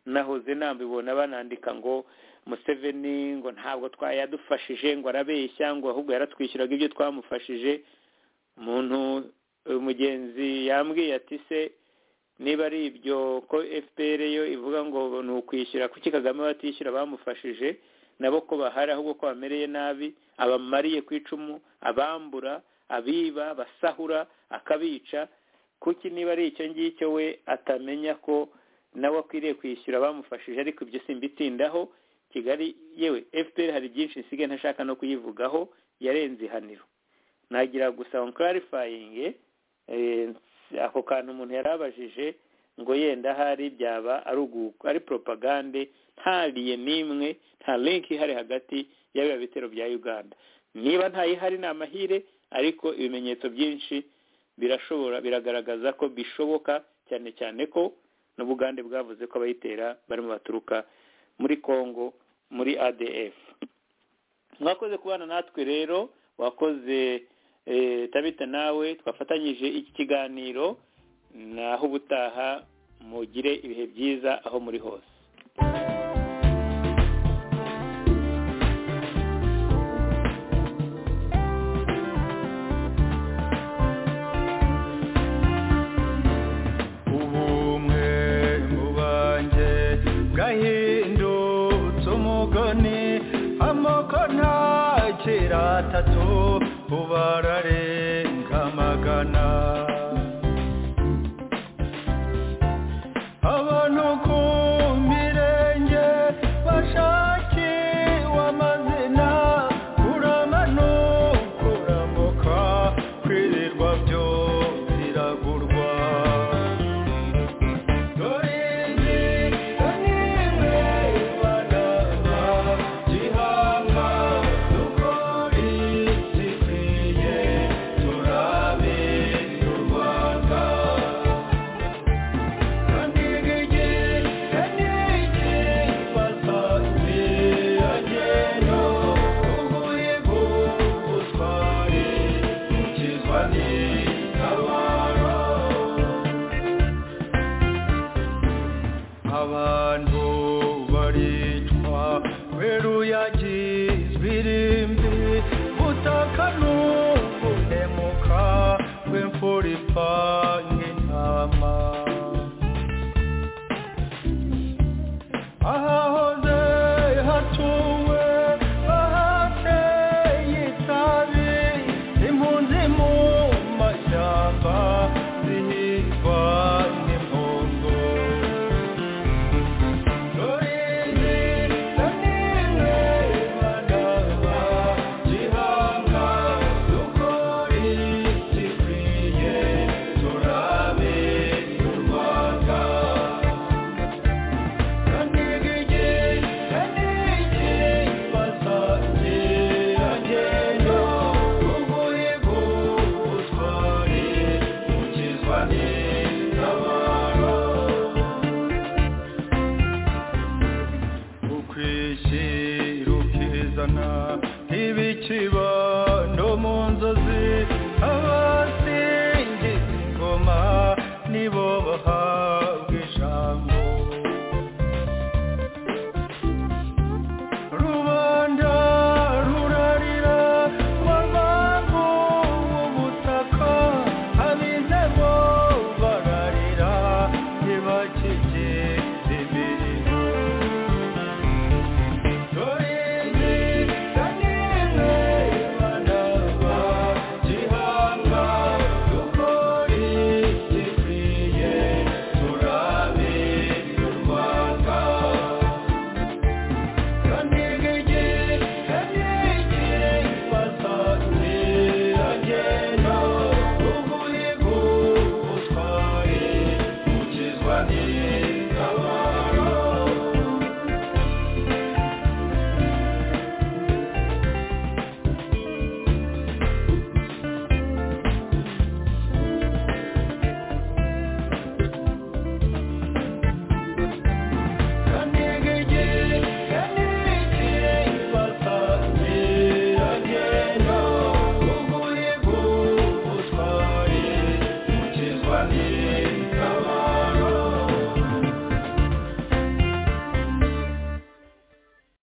nahoze nambibona banandika ngo museveni ngo ntabwo twayadufashije ngo arabeshya ngo ahubwo yaratwishyuraga ibyo twamufashije umuntu umugenzi yambwiye ati se niba ari ibyo ko fpr yo ivuga ngo ni ukwishyura kuki kagame batishyura bamufashije nabo ko bahari ahubwo ko bamereye nabi abamariye ku icumu abambura abiba basahura akabica kuki niba ari icyo ngicyo we atamenya ko nawe akwiriye kwishyura bamufashije ariko ibyo simbitindaho kigali yewe fpr hari byinshi nsigaye ntashaka no kuyivugaho yarenze ihaniro nagira gusa ngo nkarifayinge ako kantu umuntu yari abajije ngo yenda ahari byaba ari poropagande ntariye n'imwe nta linki ihari hagati y'abiba bitero bya uganda niba ntayihari ni amahire ariko ibimenyetso byinshi birashobora biragaragaza ko bishoboka cyane cyane ko n'ubugande bwavuze ko abayitera barimo baturuka muri congo muri adf mwakoze kubana natwe rero wakoze tabita nawe twafatanyije iki kiganiro naho ubutaha mugire ibihe byiza aho muri hose ubumwe mu banjye bwahindutse umugani amoko nta kera atatu ubarare